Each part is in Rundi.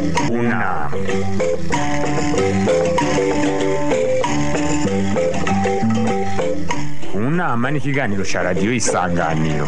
kunama kunama ni ikiganiro cya radiyo isanganiro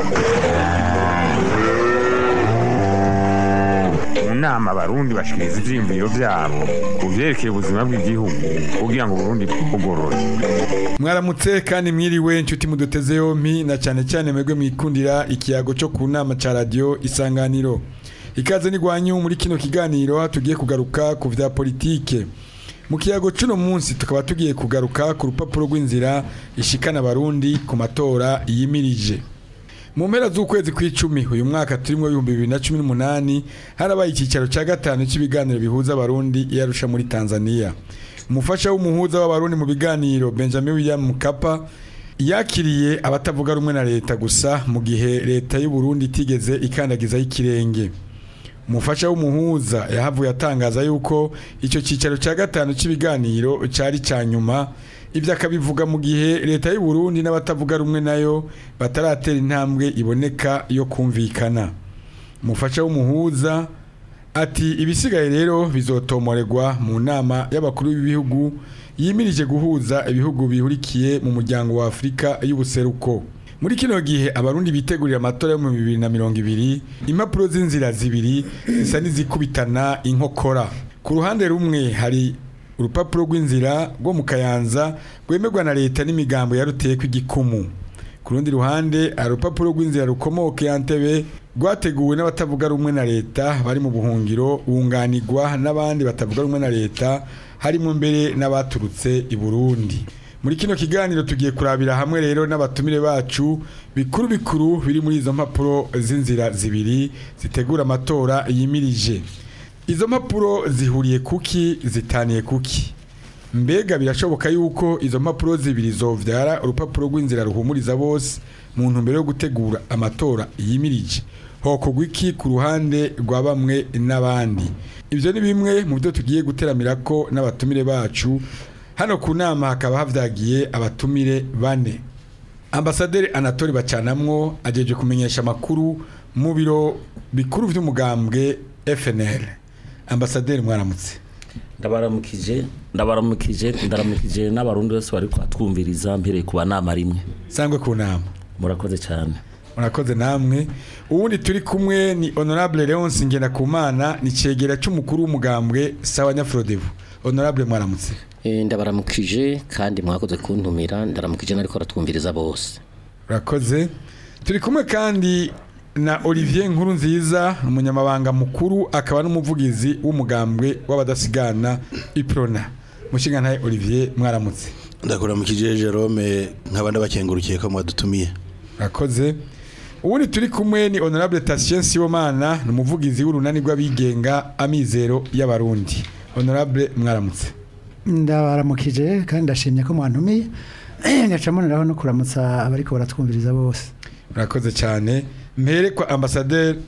mu nama abarundi bashikiriza ivyiyumviro vyabo ku vyerekeye ubuzima bw'igihugu kugira ngo uburundi bwugorore mwaramutse kandi mwiriwe inshuti muduteze yompi na cyane cyane mwebwe mwikundira ikiyago cyo ku nama cya radiyo isanganiro ikaze n'igwanyu muri kino kiganiro tugiye kugaruka ku vya politike mu kiyago cuno munsi tukaba tugiye kugaruka ku rupapuro rw'inzira ishikana abarundi ku matora yimirije mu mpera z'ukwezi kw'icumi uyu mwaka turimo ibihumbi bibiri na cumi n'umunani harabaye icyicaro cya gatanu cy'ibiganiro bihuza abarundi i Arusha muri tanzania umufasha w'umuhuza w'abarundi mu biganiro benjamin william mukapa yakiriye abatavuga rumwe na leta gusa mu gihe leta y'u Burundi itigeze ikandagizaho ikirenge umufasha w'umuhuza yahavuye atangaza yuko icyo cyicaro cya gatanu cy'ibiganiro cyari cya nyuma ibyo akabivuga mu gihe leta y'u Burundi n'abatavuga rumwe nayo bataratera intambwe iboneka yo kumvikana umufasha w'umuhuza ati ibisigaye rero bizotomorerwa mu nama y'abakuru b'ibihugu yimirije guhuza ibihugu bihurikiye mu muryango wa Afurika y'ubuseruko muri kino gihe abarundi bitegurira amatora yo mu bibiri na mirongo ibiri impapuro z'inzira zibiri zisa n'izikubitana inkokora ku ruhande rumwe hari urupapuro rw'inzira rwo mu kayanza rwemerwa na leta n'imigambo yaruteye kw'igikumu ku rundi ruhande hari urupapuro rw'inzira rukomoka yantebe rwateguwe n'abatavuga rumwe na leta bari mu buhungiro bunganirwa n'abandi batavuga rumwe na leta harimo mbere n'abaturutse i Burundi muri kino kiganiro tugiye kurabira hamwe rero n'abatumire bacu bikuru bikuru biri muri izo mpapuro z'inzira zibiri zitegura amatora yimirije izo mpapuro zihuriye kuki zitaniye kuki mbega birashoboka yuko izo mpapuro zibiri zovyara urupapuro rw'inzira ruhumuriza bose mu ntumbero yo gutegura amatora yimirije hokorwa iki ku ruhande rwa bamwe n'abandi ibyo ni bimwe mu byo tugiye guteramira ko n'abatumire bacu hano ku nama hakaba havyagiye abatumire bane ambasaderi anatori bacanamwo ajeje kumenyesha amakuru mu biro bikuru vy'umugambwe FNL ambasaderi mwaramutse ndabaramukije ndabaramukije ndaramukije n'abarundi bose bari kwatwumviriza mpereye kuba nama rimwe sangwe ku nama murakoze cyane murakoze namwe ubundi turi kumwe ni honorable Leonce Ngendakumana ni cegera c'umukuru w'umugambwe sawa nyafrodevu honorable mwaramutse Eh, ndabaramukije kandi mwakoze kuntumira ndaramukije nariko ratwumviriza bose urakoze turi kumwe kandi na Olivier Nkuru nziza umunyamabanga mukuru akaba n'umuvugizi w'umugambwe w'abadasigana iprona mushingantahe Olivier mwaramutse ndakuramukije Jerome nkaba ndabakengurukiye ko mwadutumiye urakoze ubundi turi kumwe ni honorable Tatien Sibomana ni umuvugizi w'urunani rw'abigenga amizero y'abarundi honorable mwaramutse ndabaramukije kandi ndashimye ko mwantumiye ngaca mboneraho no kuramutsa abariko baratwumviriza bose urakoze cyane mpere kwa ambasaderi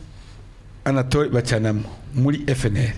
anatole bacanamo muri FNL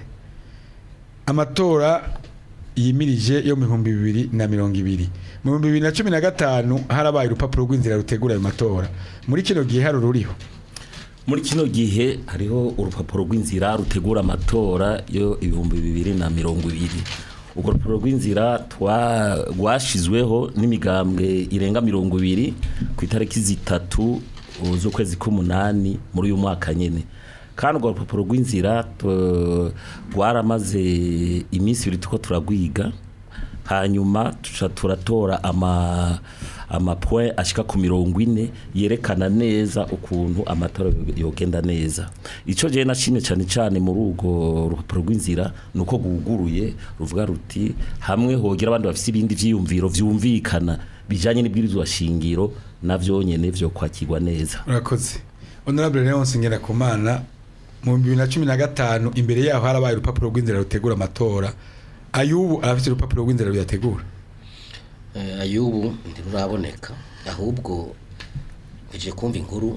amatora yimirije yo mu bihumbi bibiri na mirongo ibiri mu bihumbi bibiri na cumi na gatanu harabaye urupapuro rw'inzira rutegura ayo matora muri kino gihe hari ururiho muri kino gihe hariho urupapuro rw'inzira rutegura amatora yo ibihumbi bibiri na mirongo ibiri urwo rupapuro rw'inzira twa- rwashizweho n'imigambwe irenga mirongo ibiri ku itariki zitatu uh, z'ukwezi k'umunani muri uyu mwaka nyene kandi urwo rupapuro rw'inzira tu- rwaramaze iminsi ibiri tuko turagwiga hanyuma tuca turatora ama amapoint ashika ku mirongo ine yerekana neza ukuntu amatora yogenda neza ico je nashimye cyane cyane muri urwo rupapuro rw'inzira nuko guguruye ruvuga ruti hamwe hogira abandi bafise ibindi vyiyumviro vyumvikana bijanye n'ibwirizwa shingiro navyo nyene vyo kwakirwa neza urakoze honorable Leonce Ngendakumana mu bihumbi bibiri na cumi na gatanu imbere yaho harabaye urupapuro rw'inzira rutegura amatora ayubu arafite urupapuro rw'inzira ruyategura Eh, ayubu ntiruraboneka ahubwo meje kumva inkuru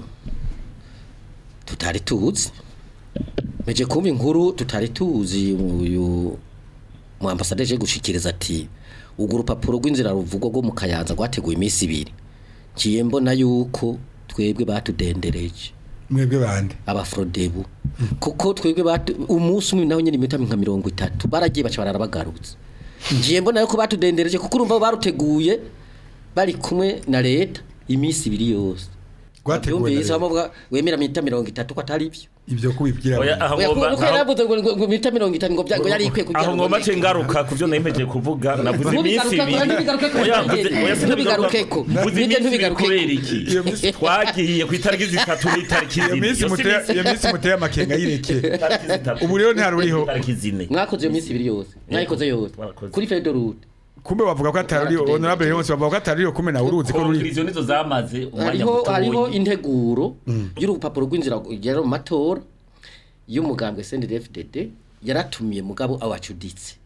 tutari tuzi meje kumva inkuru tutari tuzi uyu mu ambasaderi je gushikiriza ati urwo rupapuro rw'inzira ruvugwa rwo mu kayanza rwateguye iminsi ibiri ngiye mbona yuko twebwe batudendereje mwebwe bande abafrodebu kuko twebwe batu- umunsi umwe naho nyine iminota nka mirongo itatu baragiye baca bararabagarutse ngiye mbona yuko batudendereje kuko urumva baruteguye bari kumwe na leta iminsi ibiri yose Rwateguwe na Bavyumvise, leta. bavuga wemera minota mirongo itatu ko atari byo ibyo kubibwira Oya, abantu. aho Oya, ngomba- kuko aho- yaravuze ngo ngo- ngo minota mirongo itanu ngo bya- ngo yari ikwiye kugira aho ngo ngomba nike. ce ngaruka ku byo nemeje kuvuga navuze iminsi Ntubigarukeko, ibiri ntubigarukeko, Oya, mvuze- ntubigarukeko. oya, Ntubigarukeko. mvuze Nibyo iminsi ibiri ntubigarukeko. kubera iki Iyo minsi- twagiye ku itariki zitatu n'itariki iyo zine minsi Iyo si muteye iminsi- iyo minsi muteye amakenga yireke itariki zitatu. Ubu rero ntaruriho. itariki zine mwakoze iyo minsi ibiri yose mwayikoze yose Twarakoze. kuri fedorute kumbe bavuga ko atari Baratudendera. honorable yose bavuga ko atari kumwe nawe uruzi ko ruri konkiriziyo nizo zamaze umwanya hariho hariho mutoyi integuro y'urupapuro rw'inzira ugera mu matora y'umugambwe CNDD-FDD yaratumiye mugabo awacuditse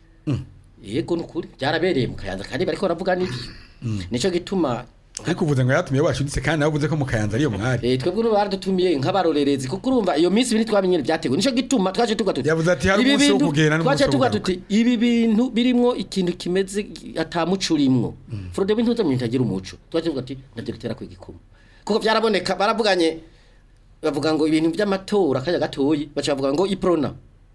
yego nukuri byarabereye mu kayanza kandi bariko baravuga n'ibyo nico gituma ariko uvuze ngo yatumiye washuditse kandi nawe uvuze ko mu kayanza ariyo mwari Eh twebwe no baradutumiye nk'abarorerezi kuko urumva iyo minsi ibiri twamenye byateguwe nico gituma twaje tuga tuti Yavuze ati, hari ibi umunsi wo bintu- kugenda n'umunsi twaje wo tuga kugaruka. tuti ibi bintu birimwo ikintu kimeze atamuco urimwo Frode bintu zo mintagira umuco twaje tuga tuti ndavyo bitera kwigikuma kuko byaraboneka baravuganye bavuga ngo ibintu by'amatora kanya gatoyi baca bavuga ngo iprona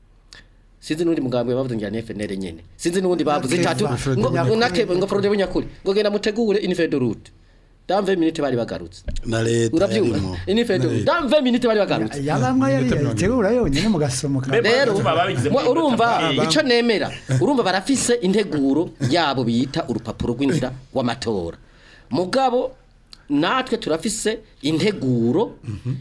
sinzi n'undi mugambwe bavuze ngira FNL nyene sinzi n'undi bavuze Nakeva. itatu ngo Nyakuri. nake ngo Frode bunyakuri ngo genda mutegure infedo route dans 20 minutes bari bagarutse na leta urabyumva yarimo infedo dans 20 minutes bari bagarutse yabamwe yari Iminota mirongo yategura yonyine mugasomoka Mbega rero Urumva babigize mwa- muri urumva campaign. icyo nemera urumva barafise integuro yabo bita urupapuro rw'inzira w'amatora mugabo natwe turafise integuro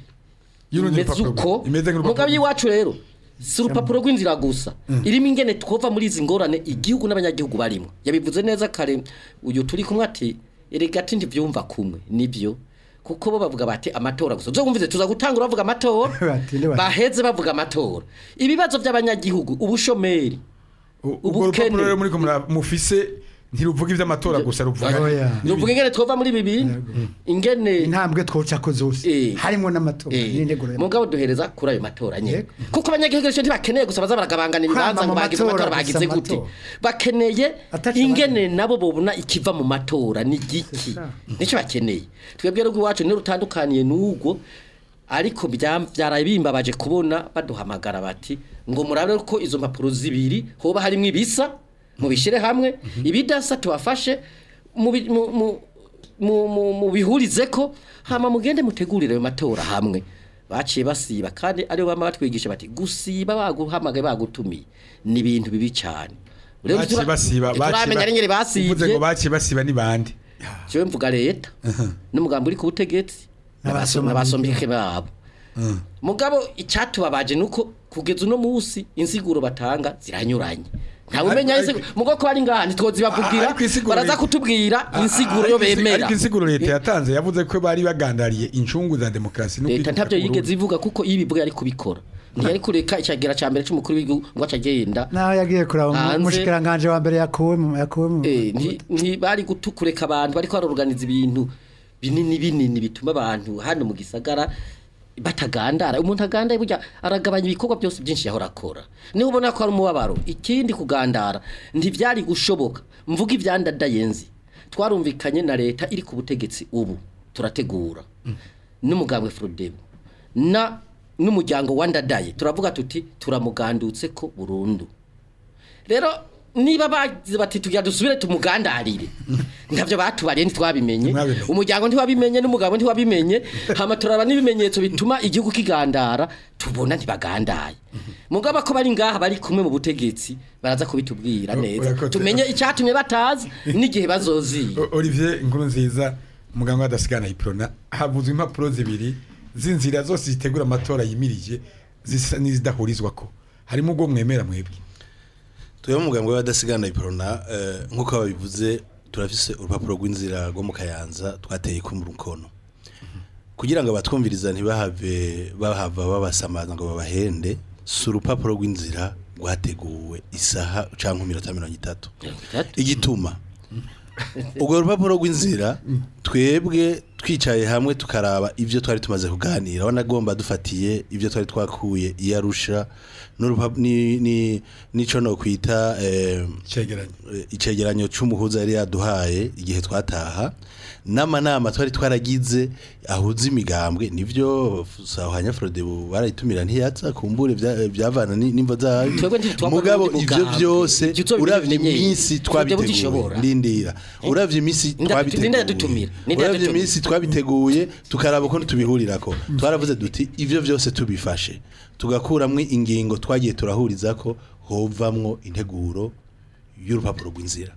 y'urundi imeze rupapuro uko imeze mugabo nk'urupapuro y'iwacu rero si urupapuro rw'inzira gusa irimo ingene twova muri izi ngorane igihugu n'abanyagihugu barimo yabivuze neza kare uyu turi kumwe ati erega ati ntibyumva kumwe nibyo kuko bo bavuga bati amatora gusa zo wumvize tuza gutangura bavuga amatora Batinde bati. baheze bavuga amatora ibibazo by'abanyagihugu ubushomeri U- ubwo ubukene. rupapuro rero muri ko mura- mufise ntiruvuga ivy'amatora gusa ruvuga Oya. nuvuga ingene twova muri ibi bintu ingene intambwe twocako zose Eh. harimo n'amatora Eh, n'integuro mugabo duhereza kuri ayo matora nyene Yego. kuko abanyagihugu benshi ntibakeneye gusa baza baragabangana ibibanza Kwama ngo mu bagize matora amatora gusa bagize mu gute matora. bakeneye Ataco ingene nabo bobona ikiva mu matora ni giki ça. nicyo bakeneye twebwe rero iwacu ni rutandukaniye n'ubwo ariko bya- byaraye bimbabaje kubona baduhamagara bati ngo murabe ko izo mpapuro zibiri hoba harimo ibisa mubishyire hamwe ibidasa tubafashe mubi- mu- mu- mu- mu- mubihurize ko hama mugende mutegurire ayo matora hamwe baciye basiba kandi aribo bama batwigisha bati gusiba baguhamagaye bagutumiye ni ibintu bibi cyane Rero baciye tura- basiba turamenya ari ngere uvuze ngo basibye baciye basiba ni bande jewe mvuga leta n'umugambi uri ku butegetsi N'abasoma n'abasombike babo mugabo icyatubabaje nuko kugeza uno munsi insiguro batanga ziranyuranye ntawe umenya Ariko- insiguro mugo ko ari ngaha ntitwozibavugira Ariko insiguro baraza leta- kutubwira insiguro yo Ariko insi- bemera ariko insiguro leta yatanze yavuze ko bari bagandariye incungu za demokarasi no leta kwikunda ntabyo ku yigeze Burundi. ivuga kuko iyo ibivuga yari kubikora ntiyari kureka icyagera cya mbere cy'umukuru w'igihugu ngo aca agenda naho yagiye kuraba Hanze. umushikiranganje wa mbere yakuwe mu yakuwe mu Eh, nti- ntibari gutukureka abantu bariko baroruganiza ibintu binini binini bituma abantu hano mu gisagara batagandara umuntu agandaye burya aragabanya ibikorwa byose byinshi yahora akora niho ubona ko ari umubabaro ikindi kugandara ntibyari gushoboka mvuga ivyandadaye nzi twarumvikanye na leta iri ku butegetsi ubu turategura n'umugambwe Frodebu na n'umuryango wa ndadaye turavuga tuti turamugandutse ko burundu rero niba bagize bati tugira dusubire tumugandarire ndavyo batubariye ntitwabimenye Mwabimenye. umuryango ntiwabimenye n'umugabo ntiwabimenye hama turaba n'ibimenyetso bituma igihugu kigandara tubona ntibagandaye mugabo ko bari ngaha bari kumwe mu butegetsi baraza kubitubwira O- neza urakoze. tumenye icyatumye batazi n'igihe bazoziye O- Olivier inkuru nziza muganga wadasigana iprona havuzwe impapuro zibiri z'inzira zose zitegura amatora yimirije zisa n'izidahurizwa ko harimo ubwo mwemera mwebwe twebwe umugambwe w'abadasigana iprona eh, nk'uko babivuze turafise urupapuro rw'inzira rwo mu kayanza twateye ku mukono kugira ngo abatwumviriza ntibahave bahava babasamaza ngo babahende si urupapuro rw'inzira rwateguwe isaha cyangwa iminota mirongo itatu igituma ubwo rupapuro rw'inzira twebwe twicaye hamwe tukaraba ibyo twari tumaze kuganira aho nagomba dufatiye ibyo twari twakuye i Arusha n'urupa- ni- ni- n'ico no kwita eh, cegeranye eh, icegeranyo c'umuhuza yari yaduhaye igihe twataha n'amanama twari twaragize ahuza imigambwe nivyo sahanya Frode barayitumira ntiyaza kumbure vya- vyavana ni- nimva zayo Twebwe ntitwabona mugabo ubundi ivyo mugambwe. vyose Ivyo tuzobigira uravye bimenyeye. iminsi Twebwe twabiteguye budishobora. ndindira uravye iminsi Nda- ninde twabiteguye yadutumira? Ninde uravye yadutumira? iminsi twabiteguye tukaraba uko tubihurirako twaravuze duti ivyo vyose tubifashe tugakuramwo ingingo twagiye turahurizako hovamwo integuro y'urupapuro rw'inzira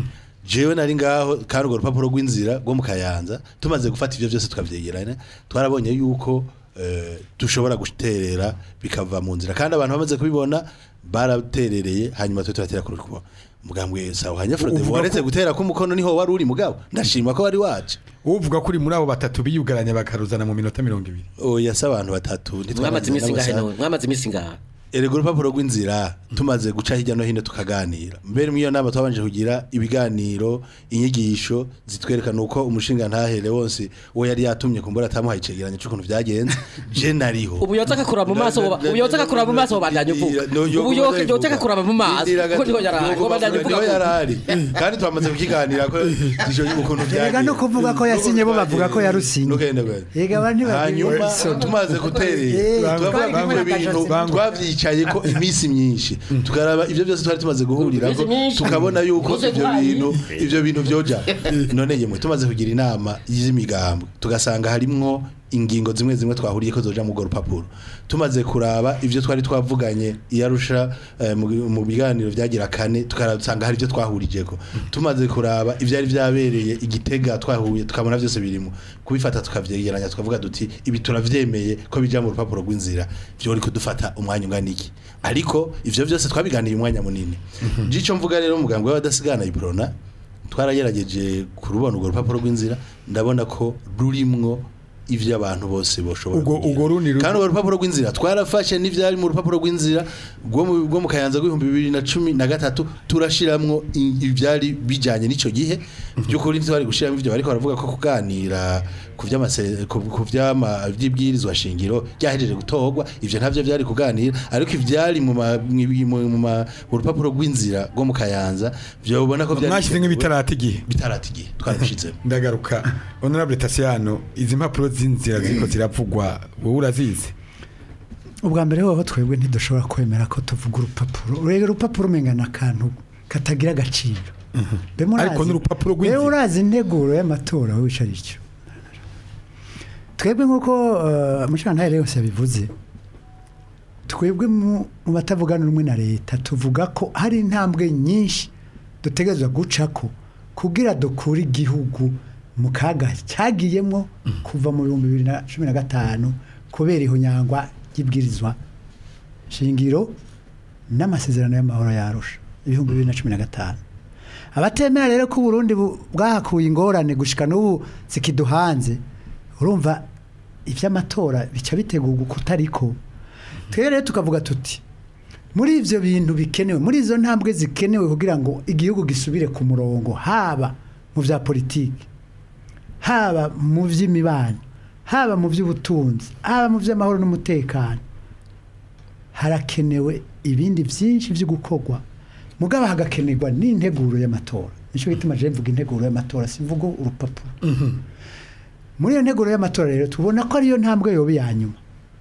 jewe nari ngaho kandi urwo rupapuro rw'inzira rwo mu kayanza tumaze gufata ivyo vyose tukavyegeranya twarabonye yuko eh, dushobora guterera bikava mu nzira kandi abantu bamaze kubibona baraterereye hanyuma twe turatera ku rukubo mugambwe sawa hanya Frode Uvuga waretse ko- gutera ko umukono niho wari uri mugabo ndashima ko wari waje uvuga ko uri muri abo batatu biyugaranya bakaruzana mu minota mirongo ibiri oya se abantu batatu mwamaze iminsi ngahe n'amasaha. none mwamaze iminsi ngahe erega urupapuro rw'inzira tumaze guca hirya no hino tukaganira mbere muri iyo nama twabanje kugira ibiganiro inyigisho zitwerekana uko umushinga ntahere wose uwo yari yatumye kumbura atamuhaye icegeranyo c'ukuntu vyagenze je nariho ubu yotsa akakura mu maso ubu yotsa akakura mu maso bandanye uvuga ubu yotsa akakura mu maso kuko niho yarari ngo bandanye uvuga niho ko- yarari kandi twamaze kukiganira ko dushoje ukuntu Erega vyagenze no kuvuga ko yasinye bo bavuga ko yarusinye. Nugende gwe. Erega abantu ntibagiwe hanyuma isoni. tumaze Eh, guterera turavuga twari ko kumwe na ibintu Kajose. twavyicaye ko iminsi myinshi tukaraba ivyo byose twari tumaze guhurira ko Iminsi myinshi. tukabona yuko Uze ivyo guhaye. bintu ivyo bintu vyoja none yemwe tumaze kugira inama y'imigambwe tugasanga harimwo ingingo zimwe zimwe twahuriye ko zoja mu go rupapuro tumaze kuraba ivyo twari twavuganye iyarusha eh, mu mu biganiro vyagira kane tukarasanga hari ivyo twahurijeko tumaze kuraba ivyari vyabereye igitega twahuye tukabona vyose birimo kubifata tukavyegeranya tukavuga duti ibi turavyemeye ko bija mu rupapuro rw'inzira vyo uri kudufata umwanya ungana iki ariko ivyo vyose twabiganiye umwanya munini jico mvuga rero umugambwe w'abadasigana ibrona twaragerageje kurubona urwo rupapuro rw'inzira ndabona ko rurimwo ivyo abantu bose boshobora Urwo- kugira. urwo rundi ru- kandi urwo rupapuro rw'inzira twarafashe n'ivyari mu rupapuro rw'inzira rwo mu- rwo mu kayanza rw'ibihumbi bibiri na cumi na gatatu turashiramwo i- ivyari bijanye n'ico gihe by'ukuri ntitwari gushiramo ivyo bariko baravuga ko kuganira ku vy'amase- ku ku vy'ama vy'ibwirizwa shingiro ryahejeje gutorwa ivyo ntavyo vyari kuganira ariko ivyari mu ma- mwi- mu mu ma- mu rupapuro rw'inzira rwo mu kayanza vyobona ko vyari mwashyize nk'ibitarata igihe bitarata igihe twarabishizemo ndagaruka honorable Tasiano izi mpapuro z'inzira ziriko ziravugwa wowe urazizi ubwa mbere hoho twebwe ntidushobora kwemera ko tuvuga urupapuro urega urupapuro umenga ni akantu katagira agaciro Mbe murazi- Ariko n'urupapuro rw'inzira. Mbe urazi integuro y'amatora wica icyo twebwe nk'uko uh, mushantahere yose yabivuze twebwe mu mu batavugana rumwe na leta tuvuga ko hari intambwe nyinshi dutegerezwa gucako kugira dukure igihugu mu kaga cyagiyemo kuva mu bihumbi bibiri na cumi na gatanu kubera ihonyangwa ry'ibwirizwa shingiro n'amasezerano y'amahoro yarusha ibihumbi bibiri na cumi na gatanu abatemera rero ko uburundi bu- bwahakuye ingorane gushika n'ubu zikiduhanze urumva iby'amatora bica bitegurwa uko utariko twebwe rero tukavuga tuti muri ivyo bintu bikenewe muri izo ntambwe zikenewe kugira ngo igihugu gisubire ku murongo haba mu vya politiki haba mu vy'imibano haba mu vy'ubutunzi haba mu vy'amahoro n'umutekano harakenewe ibindi byinshi byo gukorwa mugabo hagakenerwa n'integuro y'amatora nicyo gituma je mvuga integuro y'amatora simvuga urupapuro muri iyo nteguro y'amatora rero tubona ko ariyo ntambwe yoba iya nyuma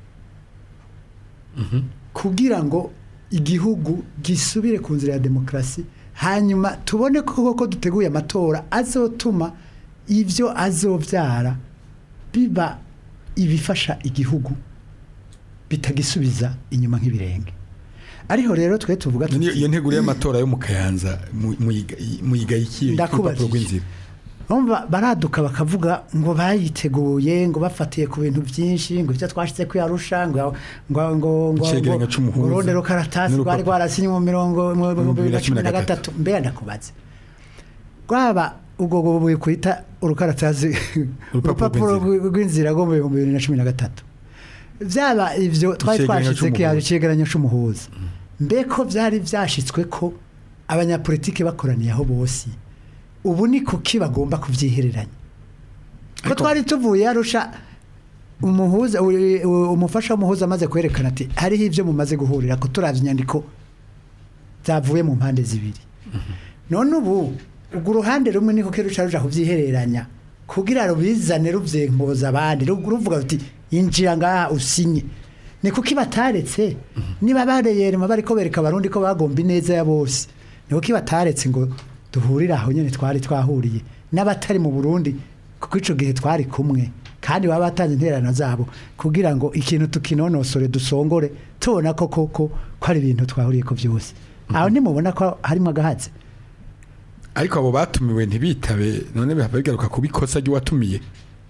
kugira ngo igihugu gisubire ku nzira ya demokarasi hanyuma tubone ko koko duteguye amatora azotuma ibyo azobyara biba ibifasha igihugu bitagisubiza inyuma nk'ibirenge ariho rero twe tuvuga Niyo- tuti iyo nteguro y'amatora yo mu kayanza mu- muyiga- muyigayikiye Ndakubajije. urupapuro rw'inzira Urumva baraduka bakavuga ngo bayiteguye ngo bafatiye ku bintu byinshi ngo ibyo twashyize kuyarusha ngo ngo ngo ngo Icegeranyo ngo c'umuhuza. urundi rukaratasi rwari N'urupapuro. rwarasinye mu mirongo mu bihumbi bibiri na cumi na gatatu mbega ndakubaze rwaba ubwo bwo buri kwita urukaratasi urupapuro rw'inzira. rw'inzira rwo mu bihumbi bibiri na cumi na gatatu byaba ibyo twari Icegeranyo twashyize c'umuhuza. kiyaje icegeranyo c'umuhuza mbeko byari byashyitswe ko abanyapolitiki bakoraniye aho bose ubu ni kuki bagomba kubyihereranya ko Ariko- twari tuvuye arusha umuhuza uri- u- umufasha w'umuhuza amaze kwerekana ati hariho ibyo mumaze guhurira ko turavye inyandiko zavuye mu mpande zibiri none ubu urwo uruhande rumwe niko keruca ruja kubyihereranya kugira rubizane ruvyempoza abandi ru- ruvuga ruti injira ngaha usinye ni kuki bataretse niba bareyerema bariko bereka abarundi ko bagomba ineza ya bose ni kuki bataretse ngo duhurire aho nyene twari twahuriye n'abatari mu Burundi kuko ico gihe twari kumwe kandi baba batanze interano zabo kugira ngo ikintu tukinonosore dusongore tubona ko koko ko ari ibintu twahuriye ko byose aho nimubona ko harimo agahatsi ariko abo batumiwe ntibitabe none bihava bigaruka kubikosa ry'uwatumiye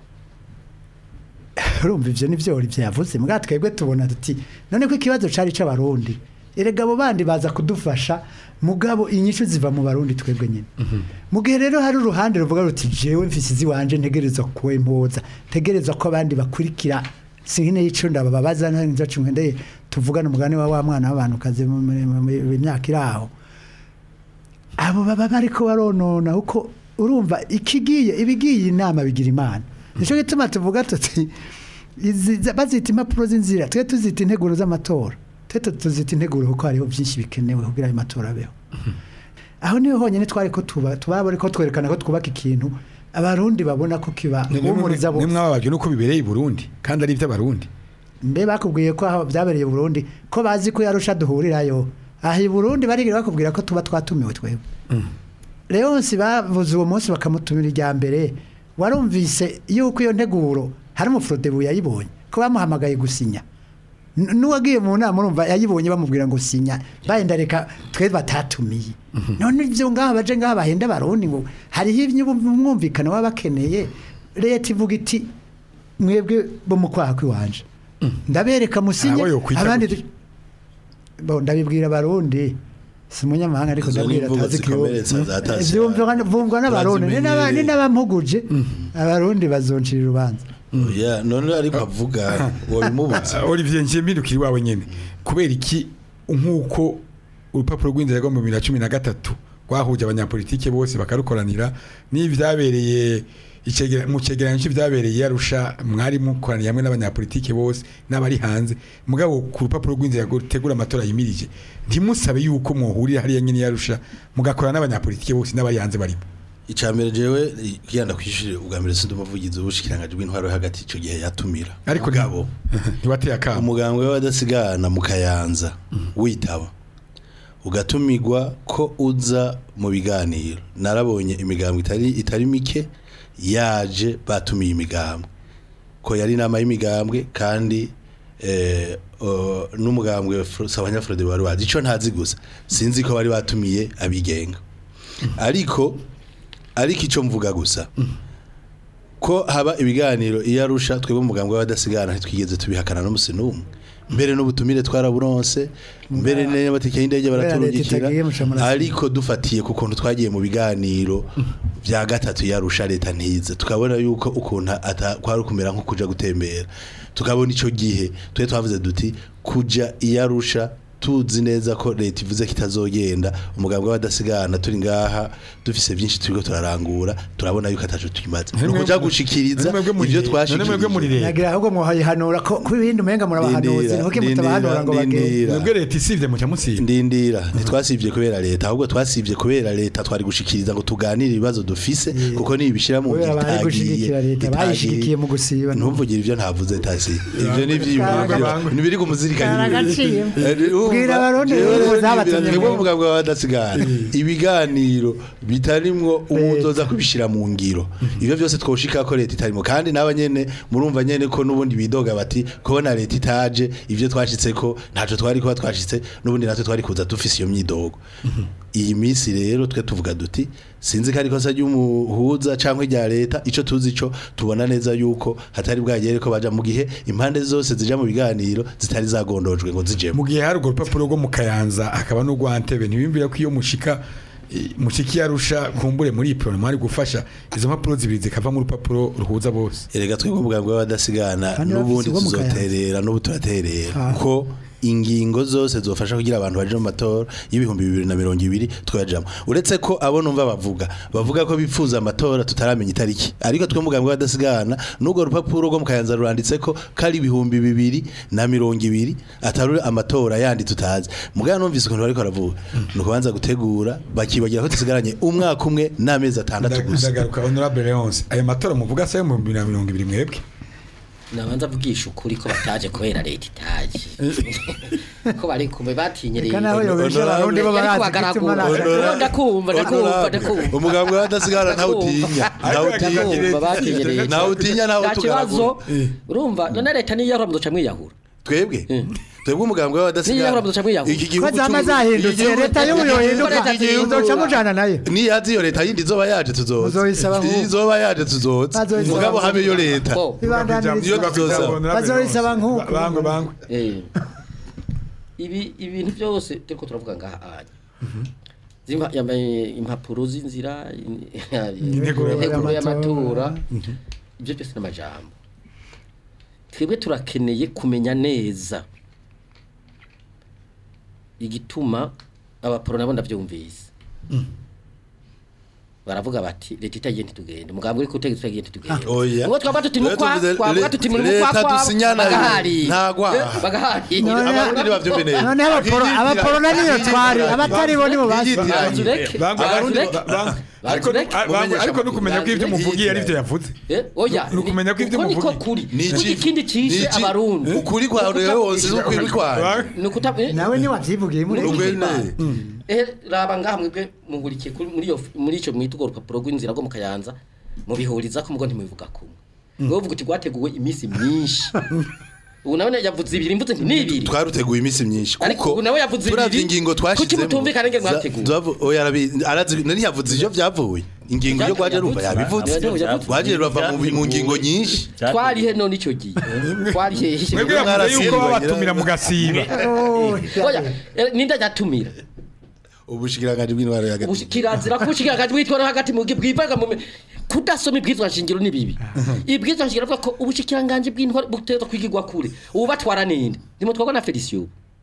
urumva ivyo nivyo uri vyavuze mbwa twebwe tubona tuti none ko ikibazo cari c'abarundi erega abo bandi baza kudufasha mugabo inyishu ziva mu barundi twebwe nyene mu gihe rero hari uruhande ruvuga ruti jewe mfise izi wanje ntegerezwa kuwempoza ntegerezwa ko abandi bakurikira sinkine y'ico ndababaza nza cumwe ndeye tuvugana umugani wa wa mwana w'abantu kaze mu mu- mu- mu myaka iraho abo baba bariko baronona uko urumva ikigiye ibigiye inama bigira imana nico gituma tuvuga tuti izi za- bazita impapuro z'inzira twe tuzita integuro z'amatora twe tu- tuzita integuro kuko hariho byinshi bikenewe kugira ayo matora abeho aho niho honyine twari ko tuba tubaba ariko twerekana ko twubaka ikintu abarundi babona ko kiba humuriza bose mwababajwe nuko bibereye i Burundi kandi ari iby'abarundi mbe bakubwiye ko aho byabereye i Burundi ko bazi ko yarusha duhurirayo aha i Burundi barigira bakubwira ko tuba twatumiwe twebwe Leonsi bavuze uwo munsi bakamutumira irya mbere warumvise yuko iyo nteguro hari umufurodebu yayibonye ko bamuhamagaye gusinya N- n'uwagiye mu nama urumva yayibonye bamubwira ngo sinya bayenda reka twe batatumiye none ibyo ngaha baje ngaha bahenda barundi ngo hariho umwumvikano baba bakeneye leta ivuga iti mwebwe bo mu kwaha kw'iwanje ndabereka musinye Abo yokwita abandi gutya. du- bo ndabibwira abarundi si umunyamahanga ariko Izo ni ndabwira imvugo atazi zikomeretsa zatashye. vumvwa n'abarundi ni n'aba- ni n'abampuguje abarundi bazoncira urubanza oya none ariko avuga wabimubuza Olivier ngiye mpindukira iwawe nyene kubera iki nk'uko urupapuro rw'inzira rwo mu bibiri na cumi na gatatu rwahuje abanyapolitike bose bakarukoranira n'ivyabereye icegera- mu cegeranyo c'ivyabereye yarusha mwari mukoraniye hamwe n'abanyapolitike bose n'abari hanze mugabo ku rupapuro rw'inzira rutegura amatora yimirije ntimusabe yuko mwohurira hariya nyene yarusha mugakorana n'abanyapolitike bose n'abari hanze barimo icambere jewe kugira ndakwishyure ubwa mbere sindi umuvugizi w'ubushikiranganji bw'intwaro yo hagati ico gihe yatumira ariko mugabo ntiwateye akamo umugambwe w'abadasigana mu kayanza witaba ugatumirwa ko uza mu biganiro narabonye imigambwe itari itari mike yaje batumiye imigambwe ko yari inama y'imigambwe kandi eh, o, n'umugambwe Sabanyafrode wari wazi ico ntazi gusa sinzi ko bari batumiye abigenga ariko ariko ico mvuga gusa ko haba ibiganiro iyo arusha twebwe umugambwe w'abadasigana ntitwigeze tubihakana n'umusi n'umwe mbere n'ubutumire twaraburonse mbere n'amatike y'indege Kubera leta baraturungikira itagiye muca murasiba. ariko dufatiye ku kuntu twagiye mu biganiro bya gatatu yarusha leta ntize tukabona yuko ukuntu ata- kwari kumera nko kuja gutembera tukabona ico gihe twe twavuze duti kuja iyarusha tuzi neza ko leta ivuze ko itazogenda umugambwe w'abadasigana turi ngaha dufise byinshi turiko turarangura turabona yuko ataco tukimaze None nukuja mwebwe- gushikiriza none mwebwe muri ivyo leta- none mwebwe muri twashikirije leta. nagira ahubwo muhayihanura ko ku ibindi umenga murabahanuzi Ndindira, nkuko mutabahanura ngo bagende ndindira. mwebwe leta isivye muca musiba ndindira ntitwasivye kubera leta ahubwo twasivye kubera leta twari gushikiriza ngo tuganire ibibazo dufise kuko nibishira mu kubera ngiro bari itagiye gushigikira leta itagiye. bayishigikiye mu gusiba ntumvugire ivyo ntavuze tasi ivyo ni ivyiyumviro ntibiri ku muzirikanye Karagaciye. Eh, urumva, Bwira abarundi jewe rero rero zabatumye nibwira- nibwo ngo- mugambwe w'abadasigana ibiganiro bitarimwo umuzoza kubishira mu ngiro ivyo vyose twoshika ko leta itarimo kandi naba nyene murumva nyene ko nubundi bidoga bati kubona leta itaje ivyo twashitseko ntaco twari kuba twashitse nubundi natwe twari kuza dufise iyo myidogo iyi minsi rero twe tuvuga duti sinzi ko ari kosa ry'umuhuza canke rya leta ico tuzi co tubona neza yuko hatari bwagere ko baja mu gihe impande zose zija mu biganiro zitari zagondojwe ngo zijemo mu gihe hari urwo rupapuro rwo mu kayanza hakaba n'urwa ntebe ntibiyumvira ko iyo mushika eh, mushiki yarusha kumbure muri iyi porogaramu hari gufasha izo mpapuro zibiri zikava mu rupapuro ruhuza bose erega twebwe umugambwe w'abadasigana Kandi n'ubundi bafise ubwo mu Kayanza. tuzoterera n'ubu turaterera Ah. ko ingingo zose zofasha kugira abantu baje mu matora y'ibihumbi bibiri na mirongo ibiri twajamo uretse ko abo numva bavuga bavuga ko bifuza amatora tutaramenya itariki ariko twe mugambwe badasigana n'ubwo rupapuro rwo mu kayanza ruranditse ko kari ibihumbi bibiri na mirongo ibiri atari amatora yandi tutazi mugabo numvise ukuntu bariko baravuga ni ukubanza gutegura bakibagira ko dusigaranye umwaka umwe n'amezi atandatu gusa ndagaruka honorable Leonce aya matora muvuga se mu 2020 mwebwe nabanza avugisha ukuri ko bataje kubera leta itaje ko bari kumbe batinyereye Reka nawe yobesha abarundi bo barazi gutuma Honora- ndakumva ndakumva Honorable, ndakumva umugambwe w'abadasigana ntawutinya ntawutinya ndakumva batinyereye ntawutinya nta ntawe kibazo tugaragura urumva none leta niyo yahora muduca mwiyahura twebwe twebwe umugambwe w'abadasigana Niyo muduca mwiyahura. iki ko gihugu zama c'u- zahindutse igihugu- leta y'ubu yohinduka Leta z'igihugu- uzoca mujana nayo niyazi iyo leta yindi izoba yaje tuzoza Muzoyisaba nk'ubu. izoba yaje tuzoza Bazoyisaba mugabo nk'ubu. habe iyo leta Bo. ibandaniriza Iyo tuzoza. Bazoyisaba nk'uko. bangwe bangwe Eh. ibi ibintu byose turiko turavuga ngaha anya zimpa yambaye impapuro z'inzira in- Integuro integuro y'amatora y'amatora. ibyo byose n'amajambo twebwe turakeneye kumenya neza igituma abaporo nabo ndabyumvise baravuga bati leta itagiye ntitugende mugambwe uri kutegeka itagiye ntitugende Oya. ngo twaba tuti Rero mukwa tuvuze twavuga le- tuti muri leta mukwa kwa dusinyana bagahari nta gwaha. Eh, bagahari None- abarundi ntibavyumve neza noneho abaporo abaporo niyo twari abatari bo nibo basi Yitiranye. Bazureke. bangwe Abarundi ba- bangwe ariko Bazureke. ah, bangwe ariko no kumenya ko ibyo Bazureke. muvugiye ari byo yavuze Eh, oya Ni ukumenya ko ibyo uko niko muvuga. kuri Ni Kuko iki- ikindi cishe ni iki- abarundi ukuri kwa rero wose n'ukuri kwanje ni ukuta eh, nawe niwavyivugiye muri Ubwe ne. eh raba ngaha mwebwe mungurikiye kuri muri iyo muri ico mwita urwo rupapuro rw'inzira rwo mu kayanza mubihuriza ko mugo ntimubivuga kumwe wowe uvuga uti rwateguwe iminsi myinshi ubu nawe yavuze ibiri mvuze nti ni ibiri twaruteguye iminsi myinshi Ariko kuko ubu nawe yavuze turavye ibiri. ingingo Kuki twashizemo mutumvikana ingene za- mwateguye? tuvavu- oya arabi- arazi nari yavuze ivyo vyavuye ingingo yo kwaje rumva yabivuze Yavuze. rwaje rurava mu mu ngingo nyinshi twari he none ico gihe twari he mwebwe yavuze Mwarasimba, yuko nyira- babatumira mugasiba oya eh, ninde ajatumira ubushikiranganje bw'intwaro ya Ubushi- kirazira ko ubushikiranganje bwitwara hagati mu bwivaga mu kudasoma ibwizwa nshingiro ni bibi ibwizwa nshingiro avuga ko ubushikiranganje bw'intwaro buteza kwigirwa kure ubu batwara ninde nimutwagwa na Felicio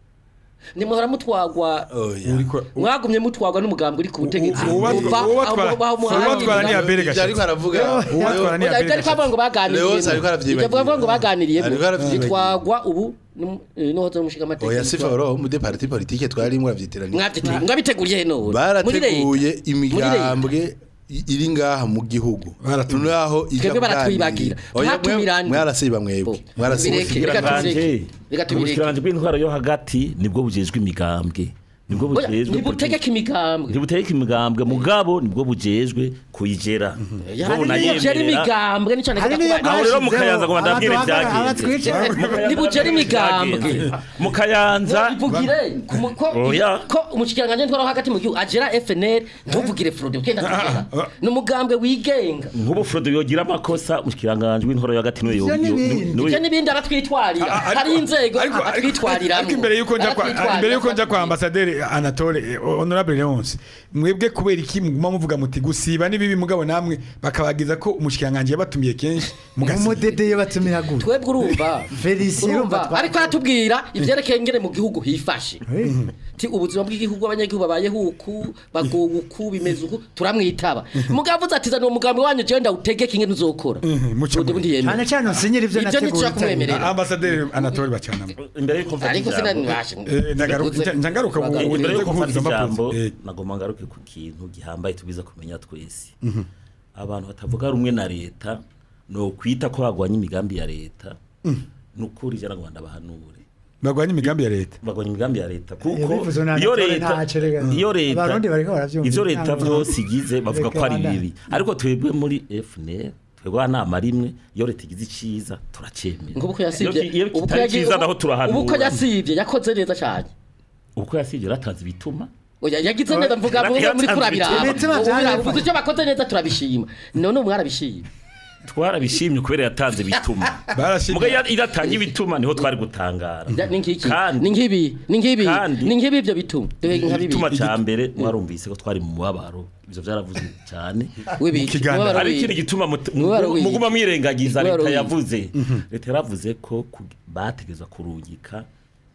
nimuhora mutwagwa oya uriko mwagumye mutwagwa n'umugambi uri ku butegetsi uwo batwa- uwo batwara- uwo batwara ni Abel Ibyo ariko Gashatsi aravuga uwo batwara ni Oya, ibyo Abel ariko avuga ngo baganiriye Leonce ariko aravyibagira. ibyo avuga ngo baganiriye Ariko aravyibagira. bitwagwa ubu n'uhoza n'umushinga amategeko oya sifa oro mu de parti politique twari mwavyitiranye mwabiteguriye mwabiteguriye none Muri barateguye leta. imigambwe i- iri ngaha mu gihugu Baratumira. naho ija Twebwe baratwibagira. kuganira. Oya, mwe- Ntatumirane. mwarasiba mwebwe Bo. mwarasiba Bireke. Reka tubireke. Reka tubireke. ubushikiranganje bw'intwaro yo hagati nibwo bujejwe imigambwe nibwo Oya, bujejwe ntibutegeka imigambwe ntibutegeka imigambwe mugabo nibwo bujejwe kuyigera hari n'ibugera imigambwe nicyo hari niyo nagenda Aho rero mu Kayanza ngo bandabwire abatwagara- vyagenze. abatwica ntibugera imigambwe mu kayanza ivugire ku mu- ko Oya. ko umushikiranganje ntwara hagati mu gihugu agera FNL ntuvugire Frode ukenda tugera ni umugambwe wigenga nk'ubu Frodo yogira amakosa mushikiranganje w'intwaro yo hagati niwe yo- Ivyo yo- n'ibindi. niwe- ibyo n'ibindi aratwitwarira hari inzego atwitwarira ariko imbere yuko nja kwa imbere yuko nja kwa ambassadeur Anatole eh, honorable Leonce mwebwe kubera iki muguma muvuga muti gusiba nibibi mugabo namwe bakabagiza ko umushikiranganje yabatumiye kenshi mugasiba umudede yo batumira gute twebwe urumva Felicien urumva urumva twa- ariko aratubwira ivyerekeye ingene mu gihugu hifashe Eh. ti ubuzima bw'igihugu abanyagihugu babayeho uku bagowe uku bimeze uku turamwitaba mugabo uvuze ati zana uwo mugambi wanyu jewe ndawutegeka ingene uzokora muce Ubundi muri- ntiyemera. cyane cyane usinyira ivyo Ivyo nateguye ntidushaka kumwemerera. ambassadeur Anatole bacanamo imbere yuko mfata ariko ijambo- sinanibashe Eh, ndagaruka nja ngaruka mu- imbere ubuze yuko mfata guhuriza ijambo amapozi Eh, nagomba ngaruke ku kintu gihambaye tubwiza kumenya twese abantu batavuga rumwe na leta no kwita ko bagwanya imigambi ya leta nukuri jana ngo ndabahanure bagwanya imigambi ya leta bagwanya imigambi ya leta Iyo kuko bivuze nta iyo natore leta ntaco rega. iyo leta Abarundi bariko baravyumva. ivyo leta Ntabwo- vyose igize bavuga ko ari Reka bibi ariko twebwe muri FNL twebwe anama rimwe iyo leta igize iciza turacemera ngo uko Iyo yasivye ki- iyo ubu ko kitari yagiye- ciza naho ubu ko turahanura yasivye yakoze neza cyane uko yasivye ratanze bituma oya yagize neza mvuga Oya, mvuga muri yatanze kurabiraba ibituma Ubu vyari biraba, bipfa. uvuze icyo bakoze neza turabishima none mwarabishima twarabishimye kubera yatanze bituma barashimye muga iyo idatanga ibituma niho twari gutangara Ya, ni nkiki Kandi- ni nkibi ni nkibi Kandi- ni nkibi ibyo bituma Duhe nka bibi igituma ca mbere mwarumvise ko twari mu mubabaro ivyo vyaravuze cyane wibiki Kiganiro. Mubabaro hari wibiki. ikindi gituma mut- Mubabaro w'iki? muguma mwirengagiza Mubabaro leta w'iki? yavuze leta yaravuze ko ku- bategezwa kurungika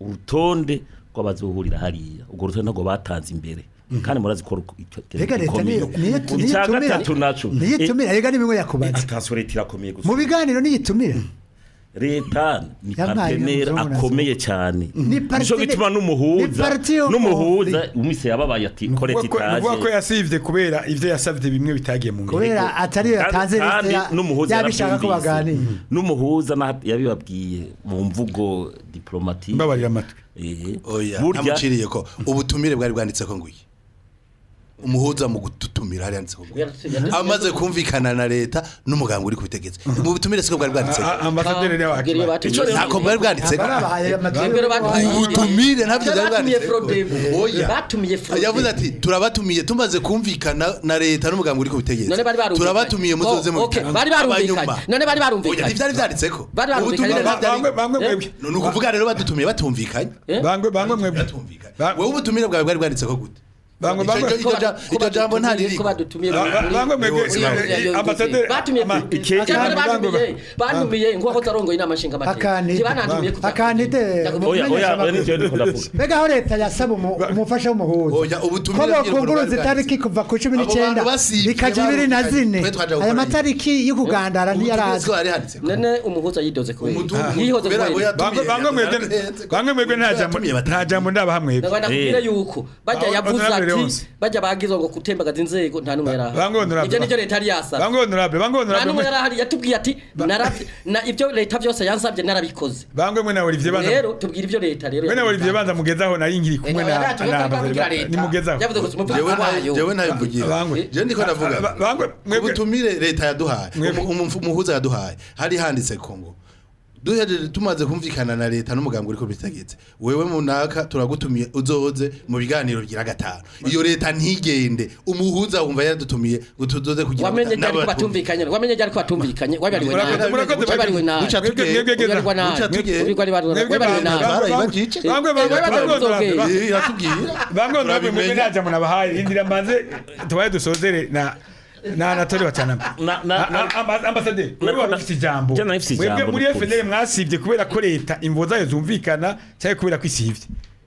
urutonde rw'abazohurira hariya urwo rutonde ntabwo batanze imbere kandi murazi ko ru- icyo- rega leta niyo niyo niyo icya itumira gatatu naco niyo itumira rega nimwe yakubaza atasiyo leta irakomeye gusa mu biganiro niyo itumira leta ni Yampaye partenere umuzungu akomeye cyane Ni nico partenere- gituma ni n'umuhuza parti yo n'umuhuza konfli. umise yababaye ati ko leta Nukuvuga ko itaje yasivye kubera ivyo yasavye bimwe bitagiye mu ngiro kubera atari yo yatanze kandi liste ya- n'umuhuza yabishaka ko yarabyumvise. baganira n'umuhuza na- yabibabwiye mu mvugo diplomatique mbabarira amatwi Eh, oya burya ntamuciriye ko ubutumire bwari bwanditse ko nguye umuhuza mu gututumira hari yanditse ko nguye amaze kumvikana na leta n'umuganga uri kubitegetse mu butumire siko bwari bwanditse A- ambasaderi niwe Ubwira iyo wakimara batumiye- ntako bwari bwanditse Ntabwo babahaye amajwi. Ubwira batumiye- ubutumire ntabyo bwari batumiye bwanditse Frodebo. oya batumiye Frodebo. yavuze ati turabatumiye tumaze kumvikana na leta n'umuganga uri kubitegetse none bari barumvikanye turabatumiye muzoze mu Oh, okay, biganiro. bari barumvikanye Abanyuma. none bari oya barumvikanye ntivyari vyanditseko Bari barumvikanye ubutumire none- ntavyari- bamwe bamwe Eh? mwebwe ni ukuvuga rero badutumiye batumvikanye Eh? bangwe bangwe mwebwe batumvikanye Ba- wowe ubutumire bwawe bwari bwanditseko gute bangwe Ico- bangwe ico- iryo ja- iryo jambo ntaririko ko badutumiye Ba- ba- bangwe mwebwe Bose eh, bangwe. eh, ambasaderi batumiye ama- Cyangwa bangwe, batumiye bangwe. batumiye nk'uko zarongoye inama nshinga Akandida. banantumiye Akandida. oya oya oya nivyo ndiko ndavuga mbega aho leta yasaba umu- umufasha w'umuhuza Oya, ko ubutumire bw'iryo bokunguruza bwari itariki kuva ku cumi Abo n'icyenda bantu basivye bikaja ibiri na barumvikanye. zine Twe twaja aya gukora matariki yo kugandara ubutumire ntiyaraza siko hari handitseko none umuhuza yidoze kubera Umutungo yihoze kubera ngo kubera yatumiye- bangwe bangwe mwebwe yatumiye- bangwe mwebwe nta jambo yatumiye batatu. nta jambo ndabaha mwebwe Nagwa nakubwira Eh. yuko bajya Aho- yavuze honorable ati Leonce. bajya bagizwe ngo gutembagaza inzego nta numwe yari bangwe ahari honorable ibyo nibyo leta yari yasaba bangwe honorable bangwe nta numwe honorable yari ahari yatubwiye ati narabye na ibyo leta byose yansabye narabikoze bangwe mwe na Olivier banza rero tubwira ibyo leta rero mwe na Olivier banza mugezaho nari ngiri kumwe na Leta na yavuze ambasaderi nimugezaho yavuze ngo jewe umuvugizi ntayo wayo jewe ntayo mvugira Bangwe. je ndiko ndavuga Ba- bangwe mwebwe ubutumire leta yaduhaye Mwebwe. umu- umu- umuhuza yaduhaye hari handitse ko ngo duhejeje tumaze kumvikana na leta n'umuganga uri kubitegetse wewe munaka turagutumiye uzoze mu biganiro bigira gatanu iyo leta ntigende umuhuza wumva yaradutumiye ngo tuzoze kugira wamenye ryari ko n'abatumva. batumvikanye wamenye ryari ko batumvikanye wabariwe Murakoze, nabi murakoze, wabariwe nabi Buca tugenda. Mwebwe geza. Ubwirwa nabi. Buca tugenda. Ubwirwa nabi. Mwebwe Wabariwe bangwe, nabi. bangwe, Barayibajije. bangwe bangwe Eh, bangwe honorable bangwe. Eh, iratubwiye bangwe honorable mwebwe Turabimenya. nta jambo nabahaye indira mbanze tubaye dusozere na na Anatole Bacanama Na- na- na- ambasaderi Na- wewe wari na- ufite ijambo Je nari mfise mwebwe ijambo, muri n'ukuri. FNL mwasivye kubera ko leta imvo zayo zumvikana cyangwa kubera ko isivye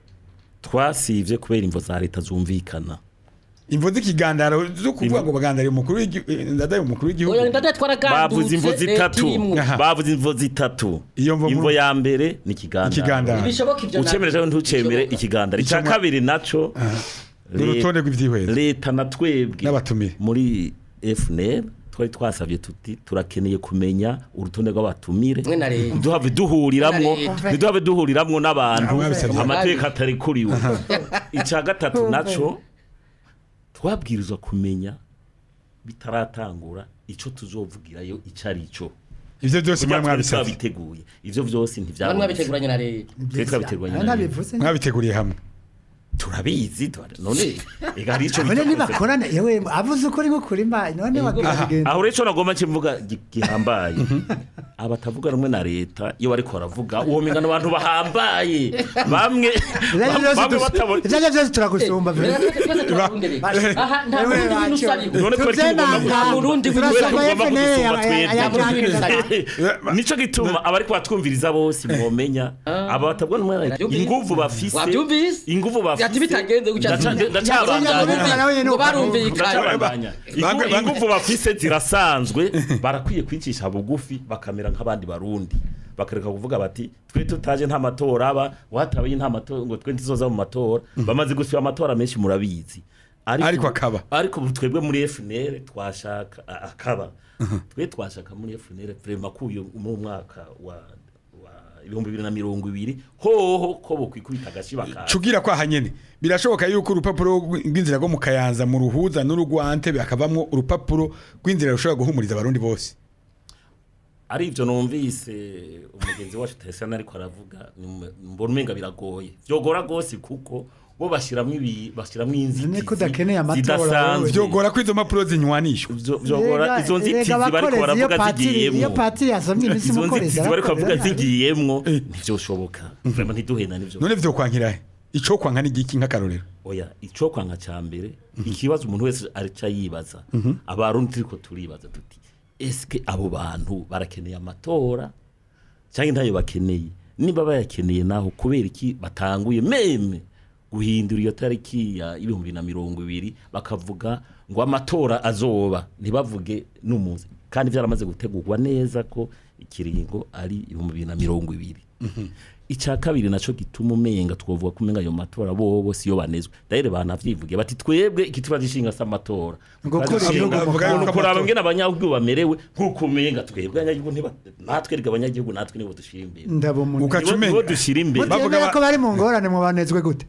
twasivye kubera imvo za leta zumvikana imvo z'ikigandaro zo kuvuga ngo bagandariye umukuru w'igihugu ndadaye umukuru w'igihugu Oya, ndadaye twaragandutse, bavuze imvo leta zitatu irimwo. Aha. bavuze imvo zitatu Iyo mvo imvo muri- ya mbere ni ikigandaro ikigandaro Ntibishoboka ibyo ucemere cyangwa nabyo. ntucemere Ntibishoboka. ikigandaro icya Icyo mwa- kabiri naco ni urutonde rw'ivyihweza leta na twebwe N'abatumire. muri FNL twari twasabye tuti turakeneye kumenya urutonde rw'abatumire Mwe na leta. ntiduhave duhuriramwo Mwe na leta. ntiduhave duhuriramwo n'abantu Namwe mwabisabye. amateka atari kuriwe icya gatatu naco twabwirizwa kumenya bitaratangura ico tuzovugirayo ico ari cyo ivyo byose mwari kugira mwabisabye twabiteguye ivyo vyose Bamwe ntivyabonetse babiteguranye na leta Twe twabiteguranye na leta. nabivuze mwabiteguriye hamwe turabizi tura- none ega hari ico none bitakoze. nibakorana yewe avuze ukuri nko kuri mba none bakagenda aho rero ico nagomba nkivuga gi- gihambaye abatavuga rumwe na leta iyo bariko baravuga uwo mingano abantu bahambaye bamwe bamwe batabona ibyo byose turagusumba Rero vile. twese turarundereye. Aha, nta Ewe burundi bacu. bintu usariho. none twari tugomba Tuvyemanga. Nta burundi twari Turasaba tugomba FNL kudusumba aya- aya- aya- twebwe nico gituma abariko batwumviriza bose mwomenya aba batabona rumwe na leta Wabyumvise? inguvu bafise Wabyumvise? inguvu Ati bafise bitagenze gutya. Ndaca- ndacabandanya nawe nyene Ngo ukavuga. barumvikanye. ndacabandanya Bangwe- bangwe- inguvu bafise zirasanzwe barakwiye kwicisha bugufi bakamera nk'abandi barundi bakareka kuvuga bati twe tutaje nta matora aba watabaye nta matora ngo twe ntizoza mu matora bamaze gusiba amatora menshi murabizi Ariko akaba. ariko ubu twebwe muri FNL twashaka a- akaba twe twashaka muri FNL vraiment kuyo mu mwaka wa wa ibihumbi bibiri na mirongo ibiri hoho ko bokwikubita agashi bakaza cugira kwa hanyene birashoboka yuko urupapuro rw'inzira rwo mu kayanza mu ruhuza n'urugwante bakavamwo urupapuro rw'inzira rushobora guhumuriza abarundi bose ari ibyo numvise umugenzi wacu Tesana ariko aravuga ni- mbona umenga biragoye byogora rwose kuko bo bashyiramo ibi bashyiramo inzitizi Niko udakeneye amatora zidasanzwe wowe. vyogora ko izo mpapuro zinywanishwa Vyo- vyogora Erega- izo nzitizi erega bariko abakorezi, iyo baravuga patiri- iyo zigiyemwo patiri yasomye iminsi izo mukorezi nzitizi bariko bavuga arakorera. zigiyemwo ntivyoshoboka vraiment ntiduhena nivyo none vyokwankirahe ico kwanka ni igiki nk'akarorero oya ico kwanga ca mbere ikibazo umuntu wese arica yibaza abarundi turiko turibaza tuti eske abo bantu barakeneye amatora cyangwa ntayo bakeneye niba bayakeneye naho kubera iki batanguye meme guhindura iyo tariki ya ibihumbi na mirongo ibiri bakavuga ngo amatora azoba ntibavuge n'umunsi kandi byaramaze gutegurwa neza ko ikiringo ari ibihumbi bibiri na mirongo ibiri icya kabiri naco gituma umenga twovuga ko umenga ayo matora bobo siyo banezwe dahire banavyivugiye bati twebwe igituba gishinga s'amatora Ngo kuri Gishinga- ibihugu mu ngo karere. kuraba ngene abanyagihugu bamerewe nk'uko umenga twebwe abanyagihugu ntiba natwe rega abanyagihugu natwe nibo dushira imbere ndabo umuntu Ukaca Nibo- umenya. nibo dushira imbere Bavuga mutemera ba- ko bari mu ngorane mu banezwe gute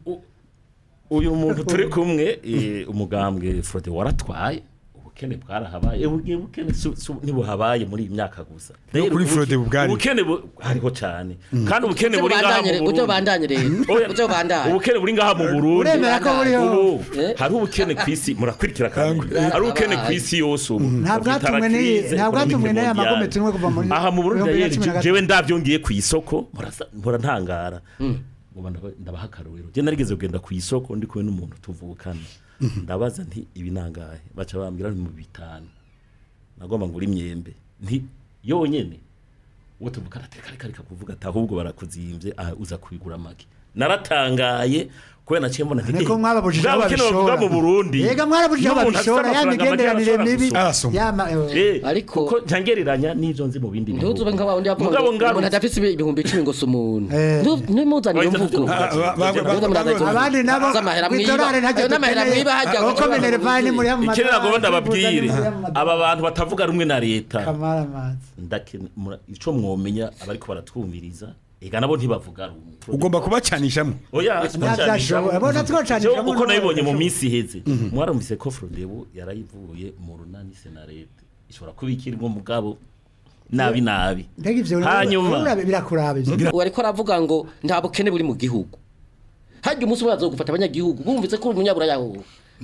uyu muntu turi kumwe eh, umugambwe Frode waratwaye ubukene bwarahabaye Eh, ubwo ubukene su- su- ntibuhabaye muri iyi myaka gusa No kuri ubuke- Frode bwari. ubukene bu- hariho cyane kandi ubukene buri ngaha mu Ujye Burundi bandanye rero Oya, ujye bandanye ubukene buri ngaha mu Burundi uremera ko buriho ubu Eh? hari ubukene ku isi murakurikira kandi hari ubukene ku isi yose ubu nta bwatumwe n'iyi nta bwatumwe n'aya magome tumwe kuva muri aha mu Burundi bibiri na rero cumi na gatatu. jewe ndavyongiye ku isoko murasa- mpora ntangara ngo ndaba- ndabaha akarorero je narigeze kugenda ku isoko ndi kumwe n'umuntu tuvukana ndabaza nti ibi nangahe baca bambwira nti mu bitanu nagomba ngura imyembe nti yonyene uwo tuvukana ati reka reka reka kuvuga ati ahubwo barakuzimvye aha uza kubigura make naratangaye kubera naciye mbona nti Niko eh, mwababujije aho bwa bukene bavuga babishora. mu Burundi Yega mwarabujije aho n'umuntu afite babishora ya amafaranga make migenderanire arashobora mibi gusoma. Arasoma. yama Eh, Ariko- kuko ntangereranya n'ivyo nzi mu bindi bihugu ntuzube nka wundi yavuga mugabo ngo umuntu ngaruka adafise ibihumbi icumi ngo si umuntu Eh. ntimuzane iyo Oya, mvugo Ah, ba- ba- ba- Muze muraza izo mvugo. abandi nabo Z'amahera mwiba. kw'itorari ntacyo Ayo n'amahera dukeneye. mwiba hajya uko ngo- minerivani muri mu ikindi nagomba madorari, ndababwire muri mu madorari. aba bantu batavuga rumwe na leta kamara amazi ndakene- mura- ico mwomenya abariko baratwumviriza ega nabo ntibavuga rumwe ugomba kubacanishamo oya Ntavyashoboye. Bona twocanishamo uko n'uwo nabibonye mu yashoboye. minsi iheze mwarumvise ko Frodebu yarayivuye mu runani senarete ishobora kuba ikiri ngo mugabo nabi nabi mbega ivyo hanyuma urabe birakuraba ivyo ubu ariko aravuga ngo nta bukene buri mu gihugu hajya umunsi umwe bazogufata abanyagihugu bumvise ko uri umunyaburaya wowe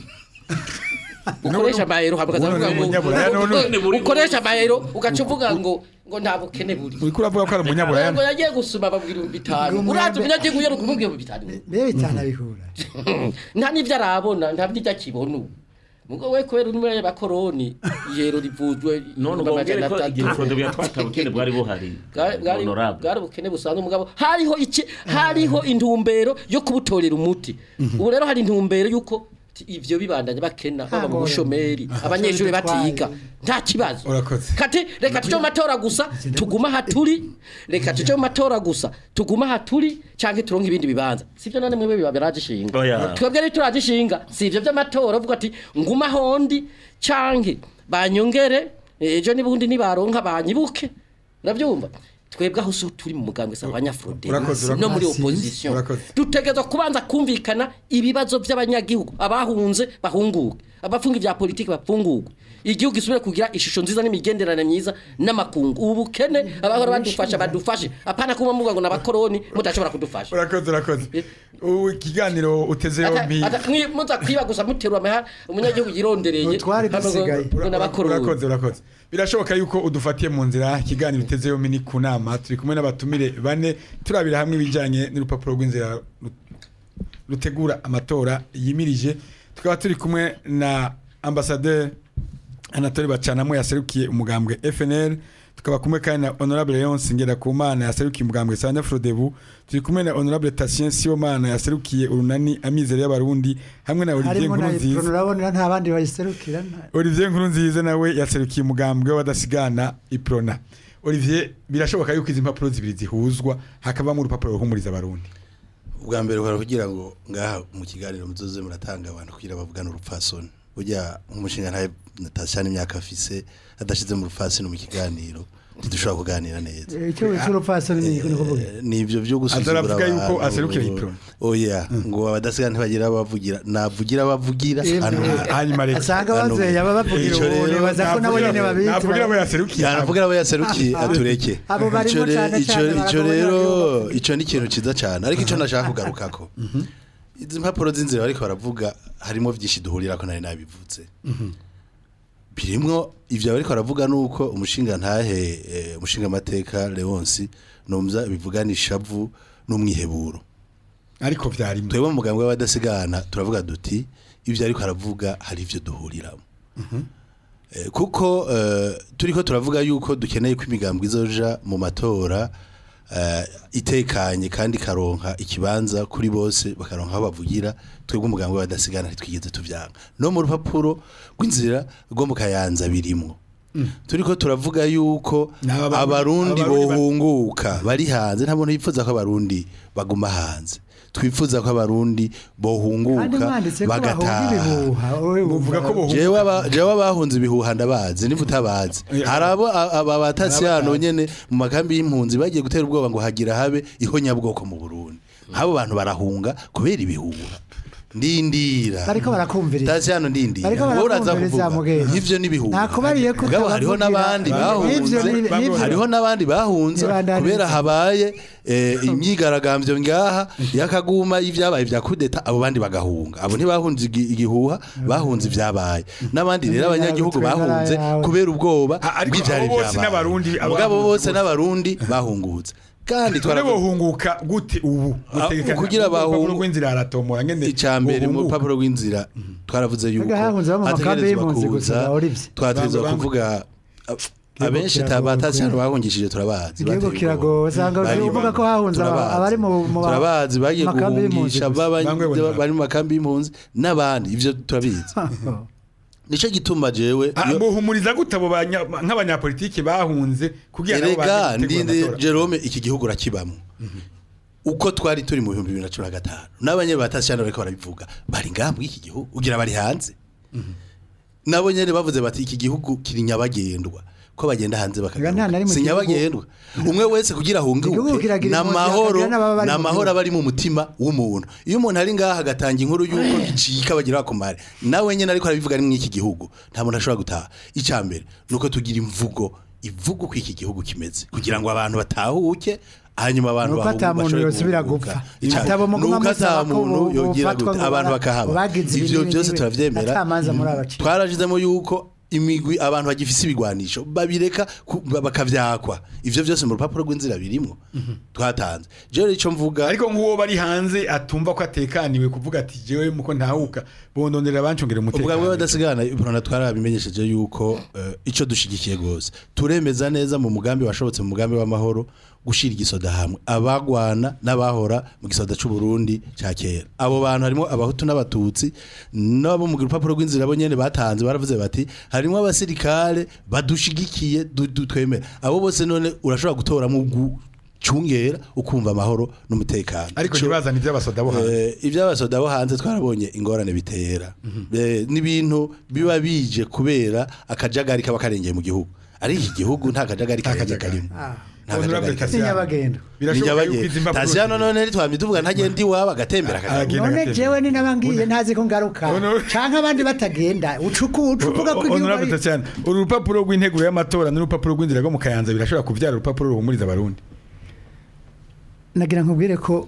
ukoresha amayero hama ukaza Ubu kuvuga ni ngo umunyaburaya, none ngo- ukoresha amayero ugaca uvuga ngo ngo nta bukene buri uriko uravuga ko ari umunyaburaya ngo yagiye gusuma babwira ibihumbi bitanu Ngo uraza umwembe- umunyagihugu yari kumubwira ibihumbi bitanu mbega bitana bihura nta n'ibyo arabona nta n'ibyo akibona ubu mugo we kubera uri muri bakoroni yero rivuzwe none ubwo mbwire ko igihe Frodebu yatwata ubukene bwari buhari Bwari- bwari honorable bwari ubukene busanzwe umugabo hariho iki hariho intumbero yo kubutorera umuti ubu rero hari intumbero yuko ti- ivyo bibandanya bakena baba mu ngorane. bushomeri abanyeshuri batiga nta kibazo Urakoze. kati reka tuje mu matora gusa tuguma haturi reka tuje mu matora gusa tuguma haturi canke turonke ibindi bibanza sivyo none mwe biba biragishinga Oya. twebwe rero turagishinga si ivyo vy'amatora uvuga ati nguma hondi canke banyongere ejo nibundi nibaronka banyibuke uravyumva twebwe aho so turi mu mugambwe sa abanyafrode Urakoze, urakoze. no muri Urakoze. opposition Urakoze. dutegerezwa kubanza kumvikana ibibazo by'abanyagihugu abahunze bahunguke abafunga ibya politiki bapfungurwe igihugu gisubire kugira ishusho nziza n'imigenderanire myiza n'amakungu ubu bukene abahora badufasha badufashe apana kuba muvuga ngo n'abakoroni mudashobora kudufasha urakoze urakoze ubu ikiganiro uteze Ata- yombi ata- mwi- muza kwiba gusa muterura amahera umunyagihugu yirondereye Utwari hama ngo- dusigaye. ngo n'abakoroni urakoze urakoze birashoboka yuko udufatiye mu nzira ikiganiro uteze yombi ni ku nama turi kumwe n'abatumire bane turabira hamwe ibijyanye n'urupapuro rw'inzira ru- rutegura amatora yimirije tukaba turi kumwe na ambasaderi anatole bacanamo yaserukiye umugambwe fnl tukaba kumwe kandi na honorable leonce ngerakumana yaserukiye umugambwe sanya frodebu turi kumwe na honorable tatien sibomana yaserukiye urunani amizero y'abarundi hamwe na olivier harimo na nkurunziza iprono urabona nta bandi bayiserukira nta- Olivier Nkurunziza nawe yaserukiye umugambwe w'abadasigana iprona Olivier birashoboka yuko izi mpapuro zibiri zihuzwa hakavamo urupapuro ruhumuriza abarundi ubwa mbere uhora kugira ngo ngaha mu kiganiro muzoze muratanga abantu kugira bavugane urupfasoni burya nk'umushinga ntawe natasha n'imyaka afise adashize mu rupfasoni mu kiganiro ntidushobora kuganira neza Eh, icyo wita urupfasoni ni ni ukuvuga Eh, ni ibyo byo gusuzugura Azaravuga yuko abantu. aserukira iprona. oya ngo abadasigana ntibagira abavugira navugira abavugira Eh, hano eh, hanyuma reka asanga bazeye aba bavugira Ico ubu rero nibaza ko nabo nyene babitse navugira abo yaserukiye yanavugira abo yaserukiye atureke Abo barimo Ico re- cane ico- cane ico baragabanya rero abavuga. ico ni ikintu ciza cane ariko ico nashaka kugarukako izi mpapuro z'inzira bariko baravuga harimo vyinshi duhurirako nari nabivuze birimwo ivyo bariko baravuga nuko umushinga ntahe eh, umushinga amateka Leonce numva bivugana ishavu n'umwiheburo ariko vyarimo twebwe mu mugambwe w'abadasigana turavuga duti ibyo ariko aravuga hari ivyo duhuriramo Eh, kuko eh, turiko turavuga yuko dukeneye ko imigambwe izoja mu matora eh, itekanye kandi karonka ikibanza kuri bose bakaronka aho bavugira twebwe umugambwe badasigana ntitwigeze tuvyanga no mu rupapuro rw'inzira rwo mu kayanza birimwo turiko turavuga yuko N'aba Barundi- abarundi Abarundi ba- bohunguka bari hanze nta muntu yifuza ko abarundi baguma hanze twifuza ko abarundi kandi bohunguka mwanditse ko bahunga bagataha ibihuha wowe Muvuga ko wumva- bohunga jewe aba- jewe abahunze ibihuha ndabazi niba utabazi Eh, hari abo a- aba batasi hano Abatazi. nyene mu makambi y'impunzi bagiye gutera ubwoba ngo hagira habe ihonyabwoko mu Burundi abo bantu barahunga kubera ibihuha ndindira bariko barakumviriza tasi hano ndindira Bariko wowe uraza barakumviriza kuvuga mugenzi. ivyo n'ibihuha nakubariye ko Mugabo hariho utabavugira- n'abandi bahunze N'ivyo ni- n'ivyo- hariho n'abandi bahunze Nibandaniza. kubera habaye eh, imyigaragambyo ngaha yakaguma y'ivyabaye vya kudeta abo bandi bagahunga abo ntibahunze igi- igihuha bahunze ivyabaye n'abandi rero Yawe abanyagihugu twemera bahunze yawe. kubera ubwoba Ah, ariko bw'ivyari abo bose vyabaye n'Abarundi, mugabo abahunze bose bose. n'abarundi bahungutse kandi none twaravuga bohunguka gute ubu Ah, Gutegekanya- kugira bahungu- urupapuro rw'inzira haratomora ngene icambere mu bohunguka. rupapuro rw'inzira twaravuze yuko Mbega hahunze abo mu makambi hategerezwa y'impunzi kuza gusa, Olivier. twategerezwa Bamwe- kuvuga ab- abenshi kiragoye batasi hano kubera. bahungishije turabazi igihugu bateye kiragoye ubwoba. usanga Bari- uvuga ko hahunze aba- turabazi. abari mu mu ba- turabazi bagiye makambi y'impunzi guhungisha gusa. baba- Bamwe bona. bari mu makambi y'impunzi n'abandi ivyo turabizi nico gituma jewe Ah, iyo- bohumuriza gute abo banya- nk'abanyapolitiki bahunze kugira nabo erega baze gutegura ndinde amatora? Jerome iki gihugu urakibamwo uko twari turi mu bihumbi bibiri na cumi na gatanu n'abanye batashana bariko barabivuga bari ngaha muri iki gihugu ugira bari hanze nabo nyene bavuze bati iki gihugu kiri nyabagendwa ko bagenda hanze Ega nta na bakagaruka rimwe si igihugu- nyabagendwa umwe wese kugira Igihugu ahunguke kiragira impunzi, n'amahoro hakagira n'ababa bari mu n'amahoro gihugu. aba ari mu mutima w'umuntu iyo umuntu ari ngaha agatanga inkuru y'uko bicika bagira bakomare nawe nyene ariko arabivuga ari mw'iki gihugu nta muntu ashobora gutaha icambere nuko tugira imvugo ivuga uko iki gihugu kimeze kugira ngo abantu batahuke hanyuma abantu Nuko ata muntu bashobore yosubira guhunguka. gupfa. Icambere, Ibitabo muguma nuko ata musaba ko muntu bo- yogira bofatwa gute ngo abantu bara- bakahaba bagize ibi ivyo n'ibi byose n'ibi. turavyemera Atamanza muri abacika. twarashizemo yuko imigwi abantu bagifise ibigwanisho babireka ku- ba- bakavyakwa ivyo byose mu rupapuro rw'inzira birimwo twatanze jewe ico mvuga ariko nk'uwo bari hanze atumva ko atekaniwe kuvuga ati jewe muko ntahuka bondondera abancongera ubwa bwe umutekano badasigana ibrona twarabimenyesheje yuko eh, ico dushigikiye gose turemeza neza mu mugambi washobotse mu mugambi w'amahoro gushira igisoda hamwe abagwana n'abahora mu gisoda c'u Burundi ca kera abo bantu harimo abahutu n'abatutsi nabo mu rupapuro rw'inzira bo nyene batanze baravuze bati harimo abasirikare badushigikiye du- du- twemera abo bose none urashobora gutoramo gucungera ukumva amahoro n'umutekano ariko Ico- ntibazana iby'abasoda bo hanze Eh, iby'abasoda bo hanze twarabonye ingorane bitera Eh, n'ibintu biba bije kubera akajagari kaba karengeye mu gihugu ari iki gihugu nta kajagari karengeye karimo nta Honorable kajagari Tassiano. karimo N'inyabagenda. birashoboka yuko izi mpapuro tasiyano none ntitwamye tuvuga ntagenda iwabo agatembera akagaruka Aragenda none agatembera. jewe ni nabangiye ntazi ko ngaruka Honor- canke abandi batagenda ucuku ucuvuga ko igihugu Honorable ari Tassiano, uru rupapuro rw'integuro y'amatora n'urupapuro rw'inzira rwo mu kayanza birashobora kubyara urupapuro ruhumuriza abarundi nagira nkubwire ko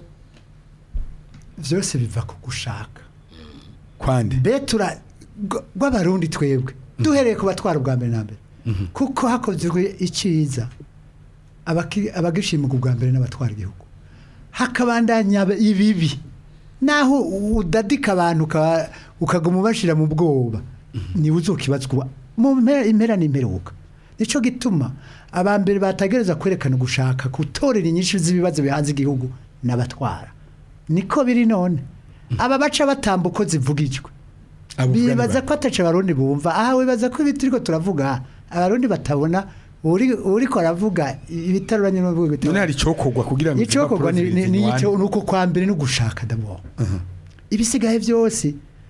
vyose biva ku gushaka kwande betura rw'abarundi twebwe duhereye ku batwara ubwa mbere na mbere kuko hakozwe iciza abaki- abagishima ubwa mbere n'abatwara igihugu hakabandanya ibibi naho udadika abantu uka- ukaguma ubashira mu bwoba niwe uzokibazwa mu mpera impera n'imperuka nico gituma abambere batagereza kwerekana gushaka gutorera inyinshi z'ibibazo bihanze igihugu n'abatwara niko biri none aba baca batamba uko zivugijwe Abo uvuga ni bibaza ba- ko ataca abarundi bumva aha wibaza ko ibiti turiko turavuga abarundi batabona uri uriko aravuga ibitaruranye n'uvuga none ibitaruranye hari icokorwa kugira ngo izi icokorwa mpapuro ni ni- ni zinywane. ico nuko kwa mbere no gushaka dabo ibisigaye byose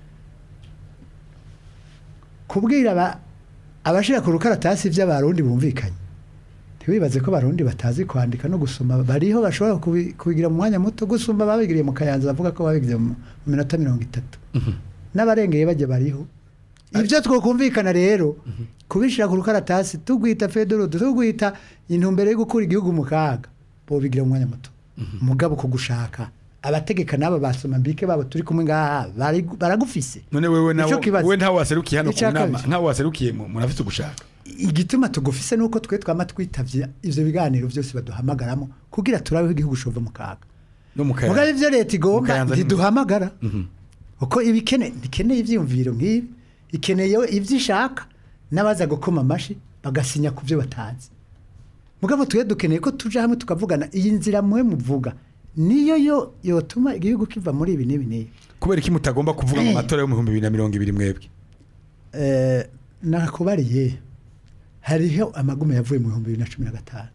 kubwira aba abashira ku rukaratasi by'abarundi bumvikanye ntiwibaze ko abarundi batazi kwandika no gusoma bariho bashobora kubi- kubigira mu mwanya muto gusumba babigiriye mu kayanza bavuga ko babigize mu mu minota mirongo itatu n'abarengeye bajya bariho ibyo twokumvikana rero kubishyira ku rukaratasi tugwita federode tugwita intumbero yo gukura igihugu mu kaga bobigira mu mwanya muto mugabo ko gushaka abategeka n'aba basoma mbike babo turi kumwe ngaha bari- baragufise none wewe nawe Nico kibazo. wewe ntawe waserukiye hano ku Icya nama kabiri. ntawe waserukiye mu munafite ugushaka igituma tugufise nuko twe twama twitavye ivyo biganiro byose baduhamagaramo kugira turabeho igihugu shova mu kaga no mu mugabo kayanza ivyo leta igomba Mukayanza ni- ntiduhamagara uko ibikene ntikeneye ivyiyumviro nk'ibi ikeneye ivyo ishaka n'abaza gukoma amashi bagasinya ku byo batazi mugabo twe dukeneye ko tuja hamwe tukavugana iyi nzira mwe muvuga niyo yo yotuma igihugu kiva muri ibi n'ibi n'ibi kubera iki mutagomba kuvuga mu matora yo mu bihumbi bibiri na mirongo ibiri mwebwe Eh, nakubariye hariho amagume yavuye mu bihumbi bibiri na cumi na gatanu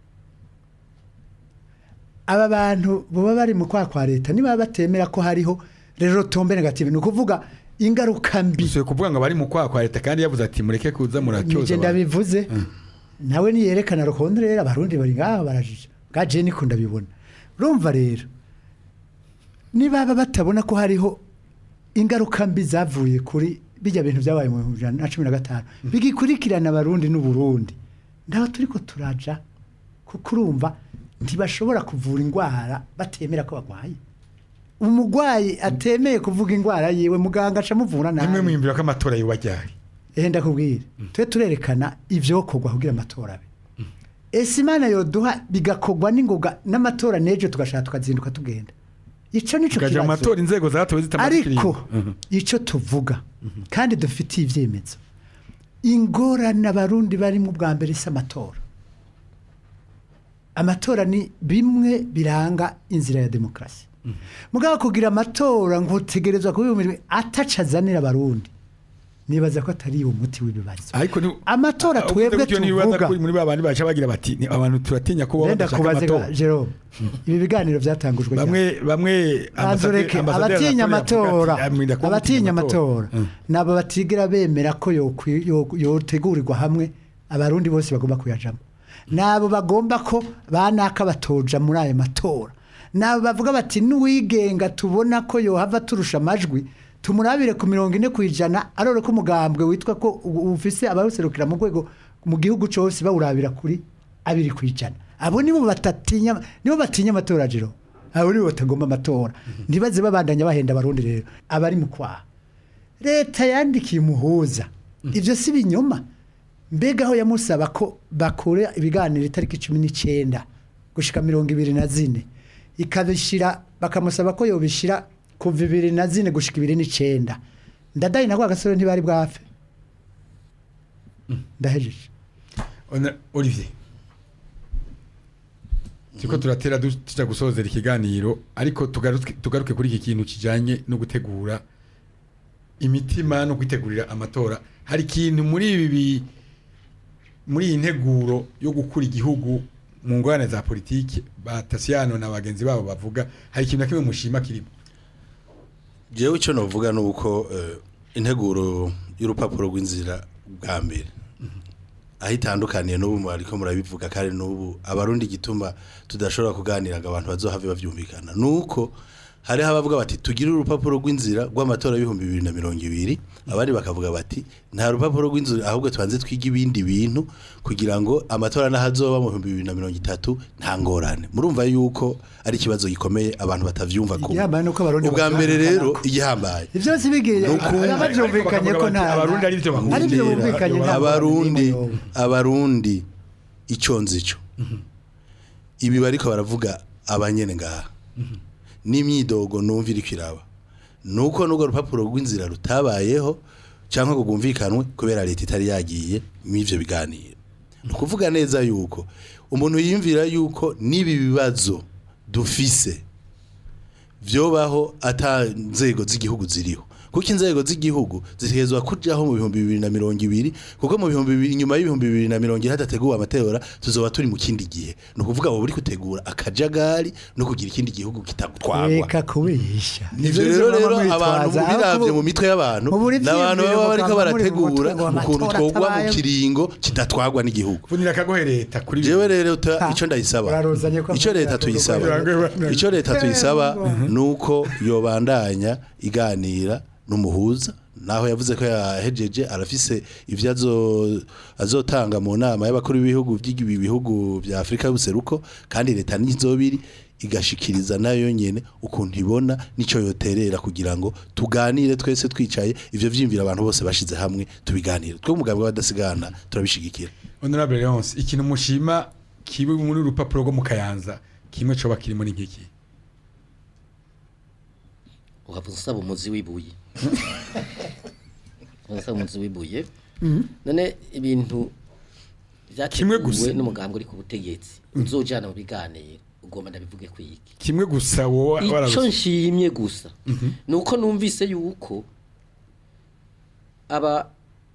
aba bantu baba bari mu kwa kwa leta niba batemera ko hariho rero tombe negative ni ukuvuga ingaruka mbi dusuye kuvuga ngo abari mu kwaha kwa leta kandi yavuze ati mureke kuza muratyoza nije abantu." ndabivuze nawe niyerekana rukondo rero abarundi bari ngaha barajije gaje niko ndabibona urumva rero nibaba batabona ko hariho ingaruka mbi zavuye kuri bijya bintu byabaye mu bihumbi bibiri na cumi na gatanu bigikurikirana abarundi n'uburundi ndaho turi ko turaja kuko urumva ntibashobora kuvura indwara batemera ko barwaye umurwayi atemeye kuvuga indwara yiwe muganga aca amuvura nimwe nabi mwiyumvira ko amatora yubajyari ehe ndakubwira twe turerekana ibyokorwa kugira amatora abe ese imana yoduha bigakorwa n'ingoga n'amatora n'ejo tugashaka tukazinduka tugenda icyo nicyo tukaja mu kibazo matora inzego zatowe zitamaze ariko ikiringo. icyo tuvuga kandi dufitiye ibyemezo ingorane abarundi barimo bwa mbere si amatora amatora ni bimwe biranga inzira ya demokarasi mugabo kugira amatora ngo utegerezwa kuba ataca azanira abarundi nibaza ko atari umuti w'ibibazo ariko ni amatora Aho twebwe uvuze gutyo nibaza tuvuga ko muri ba bandi baca bagira bati "Ni abantu turatinya ko baba Wenda badashaka kubaze amatora Jerome ibi biganiro byatangujwe ryari? bamwe bamwe Banzureke ambasaderi abatinya Anatole yavuga amatora ati, "Ah, mwinda kuba abatinya mutinya amatora Mm. nabo batigira bemera ko yokwi- yo- yotegurirwa hamwe abarundi bose bagomba kuyajamo nabo bagomba ko banaka batoja muri ayo matora nabo bavuga bati n'uwigenga tubona ko yohava turusha amajwi tumurabire ku mirongo ine ku ijana arore ko umugambwe witwa ko u- ufise abawuserukira mu rwego mu gihugu cyose bawurabira kuri abiri ku ijana abo nibo batatinya nibo batinya amatora jiro abo nibo batagomba amatora ntibaze babandanya bahenda abarundi rero abari mu kwaha leta yandikiye umuhuza ibyo si binyoma mbega aho yamusaba ko bakora ibiganiro itariki cumi n'icyenda gushika mirongo ibiri na zine ikabishyira bakamusaba ko yobishyira kuva ibiri na zine gushika ibiri n'icyenda ndadaye na gasore ntibari bwafe ndahejeje Ona- Olivier Turiko turatera du- tuja gusozera ikiganiro ariko tugaruke tugaruke kuri iki kintu kijanye no gutegura imitima no kwitegurira amatora hari ikintu muri ibi bi- muri iyi nteguro yo gukura igihugu mu ngorane za politiki batasiano na bagenzi babo bavuga hari ikintu na kimwe mushima kirimo jewe icyo navuga ni uko eh, integuro y'urupapuro rw'inzira bwa mbere aho itandukaniye n'ubu ariko murabivuga kandi n'ubu abarundi igituma tudashobora kuganira ngo abantu bazohave bavyumvikana ni uko hariho abavuga bati tugire urupapuro rw'inzira rw'amatora y'ibihumbi bibiri na mirongo ibiri abandi bakavuga bati nta rupapuro rw'inzira ahubwo tubanze twige ibindi bintu kugira ngo amatora n'ahazoba mu bihumbi bibiri na mirongo itatu nta ngorane murumva yuko ari ikibazo gikomeye abantu batavyumva kumwe Igihambaye nuko Abarundi ubwa mbere batumvikana rero ko. igihambaye ibyo si bigiye Nuko- babyumvikanye ko nta Abarundi ari byo bakunda. ari byo bumvikanye nta abarundi ngorane abarundi icyo nzi cyo ibi bariko baravuga abanyene ngaha n'imyidogo numva iri kwiraba nuko n'urwo rupapuro rw'inzira rutabayeho cyangwa ngo rwumvikanwe kubera leta itari yagiye mw'ivyo biganiro ni ukuvuga neza yuko umuntu yiyumvira yuko n'ibi bibazo dufise vyobaho ata nzego z'igihugu ziriho kuko inzego z'igihugu zitegerezwa kujaho mu bihumbi bibiri na mirongo ibiri kuko mu bihumbi bibiri inyuma y'ibihumbi bibiri na mirongo ine hadateguwe amatora tuzoba turi mu kindi gihe ni ukuvuga ngo buri gutegura akajagari no kugira ikindi gihugu kitatwagwa reka kubesha ivyo rero rero abantu biravye mu mitwe y'abantu Mubura n'abantu ivyiyumviro baba bariko mukaba muri mu barategura mutwe ngo ukuntu amatora twogwa mu atabaye. kiringo kidatwagwa n'igihugu vunira akagohe leta kuri jewe rero ta- Ha, ico ndayisaba uraruzanye ko ico leta avuga tuyisaba ngo- ico leta tuyisaba nuko yobandanya iganira n'umuhuza naho yavuze ko yahejeje arafise ivyo azo- azotanga mu nama y'abakuru b'ibihugu by'ibi bihugu vya Afrika y'ubuseruko kandi leta nizobiri igashikiriza nayo nyene ukuntu ibona nico yoterera kugira ngo tuganire twese twicaye ivyo vyimvira abantu bose bashize hamwe tubiganire twe umugabo w'abadasigana turabishigikira honorable Leonce ikintu mushima kibi muri urupapuro rwo mu kayanza kimwe coba kirimo ni nkiki uhavuze usaba umuzi w'ibuye usaba umuzi w'ibuye none ibintu Kimwe gusa. byateguwe n'umugambwe uri ku butegetsi uzojana mu biganiro ugomba ndabivuge kwiki kimwe gusa wowe icyo warabuze nshimye gusa ni uko numvise yuko aba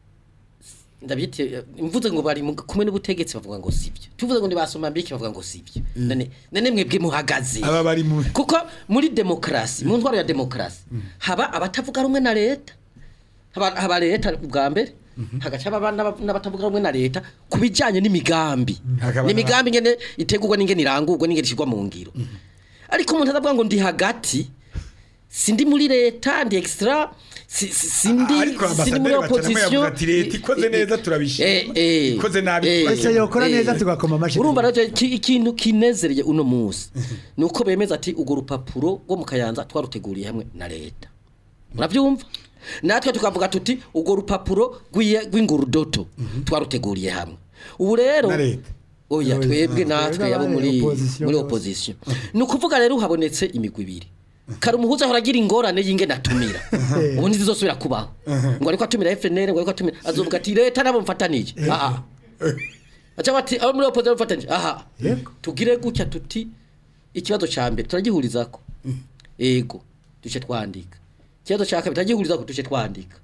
ndabyite mvuze ngo bari mu- kumwe n'ubutegetsi bavuga ngo sibyo tuvuze ngo ntibasoma mbiki bavuga ngo sibyo none none mwebwe muhagaze aba bari mu kuko muri demokarasi mu ntwaro ya demokarasi haba abatavuga rumwe na leta haba, haba leta bwa mbere hagaca haba n'aba- n'abatavuga rumwe na leta ku bijyanye n'imigambi Hakaba n'imigambi ngene itegurwa n'ingene irangurwa n'ingene ishyirwa mu ngiro ariko umuntu atavuga ngo ndi hagati sindi muri leta ndi extra si- si- sindi ariko sindi muri ambasaderi bacanamo opposition yavuze ati leta ikoze neza turabishima Eh, eh, ikoze nabi eh, turabishima." ese yokora Eh, neza tugakoma amashyi urumva rero iki- ikintu kinezereye uno munsi ni uko bemeza ati urwo rupapuro rwo mu kayanza twaruteguriye hamwe na leta murabyumva natwe tukavuga tuti urwo rupapuro rw'iye- rw'ingurudoto twaruteguriye hamwe ubu rero Na leta. oya twebwe natwe Twebwe yabo muri opposition muri bose. opposition ni ukuvuga rero habonetse imigwi ibiri kare umuhuza ahora agira ingorane y'ingene atumira ubu ntizizosubira kubaho ngo ariko atumira FNL ngo ariko atumira azovuga ati leta nabo mfatanije aha aca bati abo muri opposition mfatanije aha Yego. tugire gutya tuti ikibazo ca mbere turagihurizako ego duce twandika ikibazo ca kabiri turagihurizako duce twandika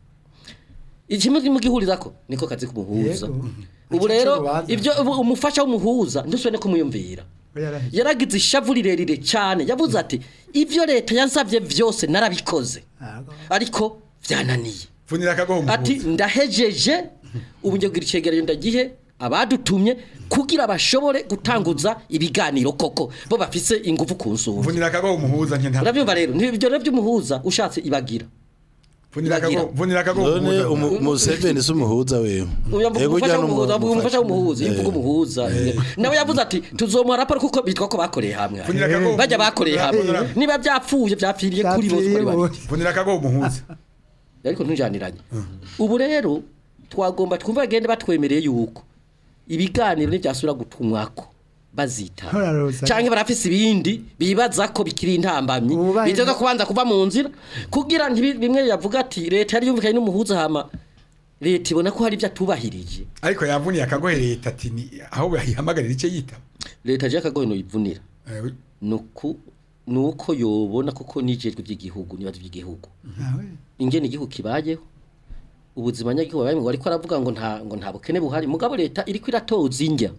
ikimwe mugihurizako niko kazi kumuhuza Yego. ubu Ico rero kibazo. ibyo ubu umufasha w'umuhuza ndusubire no kumuyumvira Yaraheze. yaragize ishavu rirerire cyane yavuze ati ibyo leta yansabye byose narabikoze Ago. ariko byananiye funira akagoho ati muhuza ndahejeje ubu njye kugira icegeranyo ndagihe abadutumye kugira bashobore gutanguza ibiganiro koko bo bafise ingufu ku nsumba funira akagoho muhuza nke nta urabyumva rero ni ibyo rero by'umuhuza ushatse ibagira funira akagoho funira akagoho none muhuza umu- Museveni si umuhuza wewe uyavuga Yego, umufasha ujya no mu- w'umuhuza avuga umufasha w'umuhuza iyo Eh. uvuga umuhuza nawe yavuze ati tuzomuha raporo kuko bitwa ko bakoreye hamwe funira akagoho bajya bakoreye hamwe Funira- niba byapfuye byapfiriye kuri bose Byapfiriye kuri babiri bose. funira akagoho muhuza ariko ntujaniranye ubu rero twagomba twumva bagende batwemereye yuko ibiganiro ntibyasubira gutumwako bazitaba Hararoza. cyangwa barafise ibindi bibaza ko bikiri intambamyi Ubu bahe- bitega kubanza kuva mu nzira kugira ntibi- bimwe yavuga ati leta yari yumvikanye n'umuhuza hama leta ibona ko hari ibyo atubahirije ariko yavuniye akagohe leta ati ni aho yahamagarira icyo yitaba leta je akagoye no ivunira Eh, nuko nuko yobona koko nijejwe by'igihugu nibazo by'igihugu Nawe. ingene igihugu kibayeho ubuzima nyagihugu babaye ngo ariko aravuga ngo nta ngo nta bukene buhari mugabo leta iriko iratoza indya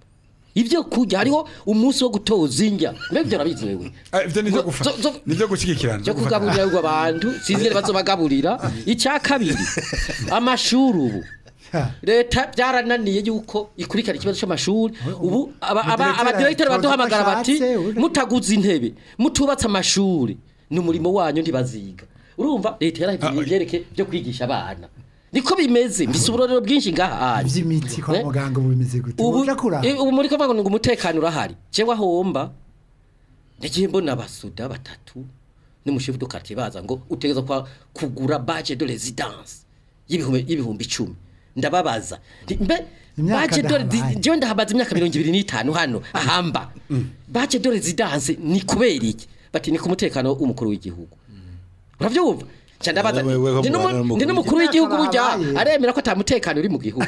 ibyo kujya hariho umunsi wo gutoza indya mbega ibyo urabizi wewe ah, ivyo nivyo Zo- gufa zo- nivyo gushigikirana cyo kugaburira ngo abantu sinzi ngene bazobagaburira icya kabiri amashuri ubu Ha. leta byarananiye yuko ikurikirana ikibazo cy'amashuri ubu aba- aba- Umudirekiteri abadirekiteri atoza baduhamagara uko bati ashatse, uri- mutaguze intebe mutubatse amashuri ni umurimo wanyu ntibaziga urumva leta yarahiye ibyerekeye byo kwigisha abana niko bimeze mbise uburorero bwinshi ngaha hanyu iby'imiti kwa Eh? muganga ubu bimeze gute ubu uja kuraba eh, ubu muri kuvuga ngo umutekano urahari cyangwa homba nagiye mbona abasuda batatu n'umushefu do quartier baza ngo utegeza kwa kugura badge de résidence y'ibihumbi y'ibihumbi 10 ndababaza Nti, mbe Imyaka badge de ndahabaye. je ndahabaza imyaka 25 hano ahamba badge de résidence ni kubera iki bati ni ku mutekano w'umukuru w'igihugu uravyumva cyane ndabaza We- we- we- ndi n'umu- we- ndi n'umukuru w'igihugu Imyaka burya bahabaye. aremera ko atamutekano uri mu gihugu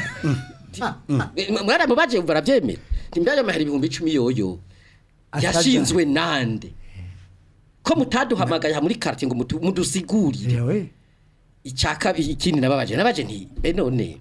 mwana mu baje barabyemera timbaye amahera ibihumbi 10 yoyo Ataja. yashinzwe nande ko mutaduhamagaye aha muri quartier ngo mutu- mudusigurire yewe icyaka ikindi nababaje nabaje nti be none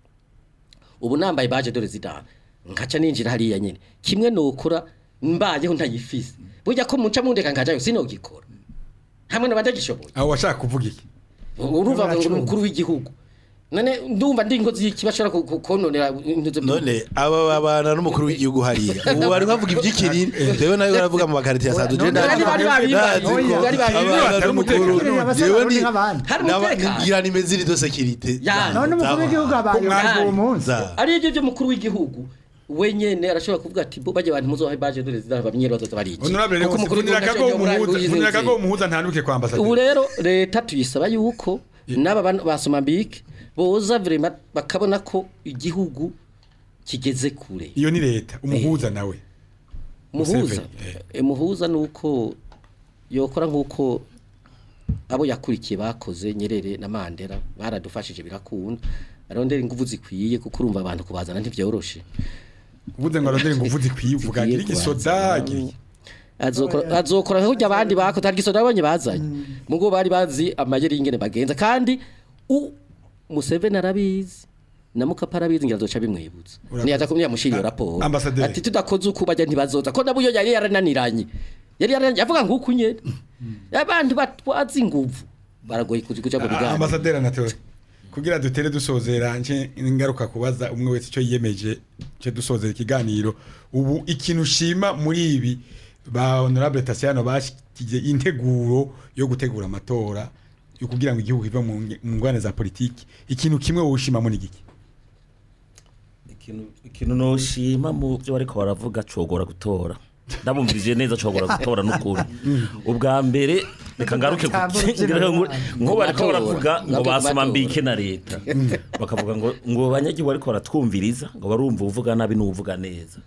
ubu nambaye baje dore zidana nkaca ninjira hariya nyene kimwe nokora mbayeho ntayifise burya ko muca mundeka nkajayo sinogikora hamwe n'abadagishoboye aho washaka kuvuga iki urumva ngo ni umukuru w'igihugu none ndumva ndi ingozi y'ikibashobora ku- ku- kononera intuze none aba babana n'umukuru w'igihugu hariya ubu bari bavuga iby'ikiriri rero nawe baravuga mu makarite ya sadu je Bari bari babibaye, bari babibaye. abana n'umukuru Abasore jewe barundi ni nk'abandi. Hari umutekano. ngira nimeze iri do securite Ya. none umukuru w'igihugu abaye Kumwanya. uwo munsi za ari ibyo by'umukuru w'igihugu wenyene arashobora kuvuga ati bo bajya abantu muzohe baje dore zidana bamenyero bazoza bariki honorable Kuko Leonce umukuru funira w'igihugu akagoho ntacyo muhuza yomora- funira akagoho muhuza ntanuke kwa ubu ambasaderi rero leta tuyisaba yuko n'aba bana ba Somambike boza vrema bakabona ko igihugu kigeze kure iyo ni leta umuhuza nawe muhuza Museveni, eh, muhuza nuko yokora nkuko abo yakurikiye bakoze nyerere na mandela baradufashije birakunda arondera ingufu zikwiye kuko urumva abantu kubazana ntivyoroshe uvuze ngo arondere ingufu zikwiye uvuga Zikwiye gira igisoda kubazana. gira- azokora azokora nk'ujya abandi bako tariki soda babonye bazanye mugo bari bazi amayeri y'ingene bagenza kandi u Museveni arabizi na Mukapa arabizi ngira azoca bimwibutsa Urakoze. niyaza kumya mushiriyo raporo Ambasaderi. ati tudakoze uko bajya ntibazoza ko nabuyo yari yarananiranye yari yarananiranye avuga nguko nyene abantu batwazi inguvu baragoye kuzi kuja mu biganiro ambasaderi anatole kugira dutere dusozera nje ingaruka kubaza umwe wese icyo yiyemeje cyo dusozera ikiganiro ubu ikintu ushima muri ibi ba honorable Tasiano bashyize integuro yo gutegura amatora yo kugira ngo igihugu kive mu nge- mu ngwane za politiki ikintu kimwe woshima muri giki ikintu ikintu noshima mu byo bariko baravuga cogora gutora ndabumvirije neza cogora gutora n'ukuri ubwa mbere reka ngaruke ku Tambura ngira ngo nko bariko Amatora. baravuga ngo Ngaruke ku basoma matora. mbike na leta bakavuga ngo ngo abanyagihugu bariko baratwumviriza ngo barumva uvuga nabi n'uvuga neza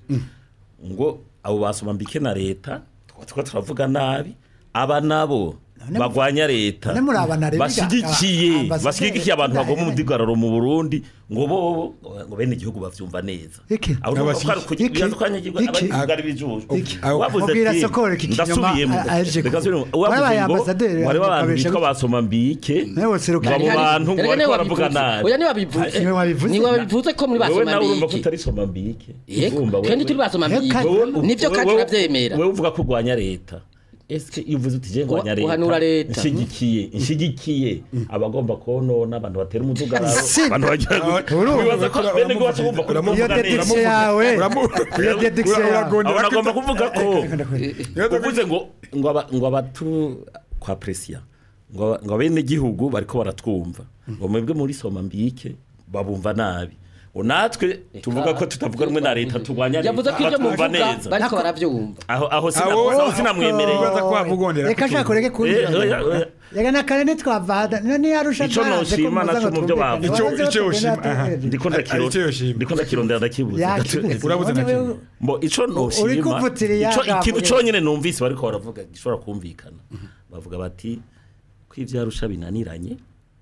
ngo abo basoma mbike na leta twaba turavuga nabi aba nabo None bagwanya leta none murabana rero bashyigikiye ambasaderi- bashyigikiye abantu bagoma None- umudigararo mu Burundi ngo bo ngo bene igihugu bavyumva neza Iki? aho urumva ko ari Iki? kugira bibaza ko abanyagihugu Iki? abanyagihugu ari bijuju Iki? wavuze Mubwira ati Sokora iki kinyoma, ndasubiyemo a- aje reka ku- nsubiremo Wabaye wavuze ngo ambasaderi, wari abantu akabesha bitwa gute? basoma mbike Nawe seruka. ngo abo Hari- bantu ngo Erega bariko niwe baravuga wabivuze. nabi oya niwe wabivuze Niwe wabivuze. niwe wabivuze ko muri wewe basoma nawe urumva ko mbiki utari soma mbike yego Urumva wewe- kandi turi basoma Reka- mbiki Wewe- nivyo kandi wewe- turavyemera wewe uvuga ko urwanya leta eske iyo uvuze uti je ngwanya leta Uhanura leta. nshigikiye nshigikiye abagomba konona abantu batera umudugararo Si. abantu bagira Urumva, wibaza ko uramu- bene ngo baca bumva ko uramu- iyo uvuga neza dedikisiyo yawe Uramu- iyo dedikisiyo ura- yawe uragondera abo nagomba ko- kuvuga ko Reka- uvuze ngo ngo aba- ngo abatu kwa presiya ngo aba- ngo abene gihugu bariko baratwumva ngo mwebwe muri soma mbike babumva nabi ngo natwe tuvuga ko tutavuga rumwe na leta turwanya leta yavuze ko ibyo batwumva muvuga neza bariko baravyumva aho aho sina- Aho- aho sinamwemereye Wibaza ko wavugondera reka kutumva. shaka ureke Eh, oya, kumbwira oya. reka na kare ntitwavada none yarusha Ico noshima naco mu byo bavuga. Ico- ico yoshima, aha. ndiko Ari- ndakiro ari cyo yoshima. ndiko ndakirondera ndakibuze Urabuze na kimwe. mbo ico Uri noshima kuvutira ico iyaga ikintu muri- conyene numvise bariko baravuga gishobora kumvikana bavuga bati ko ivyarusha binaniranye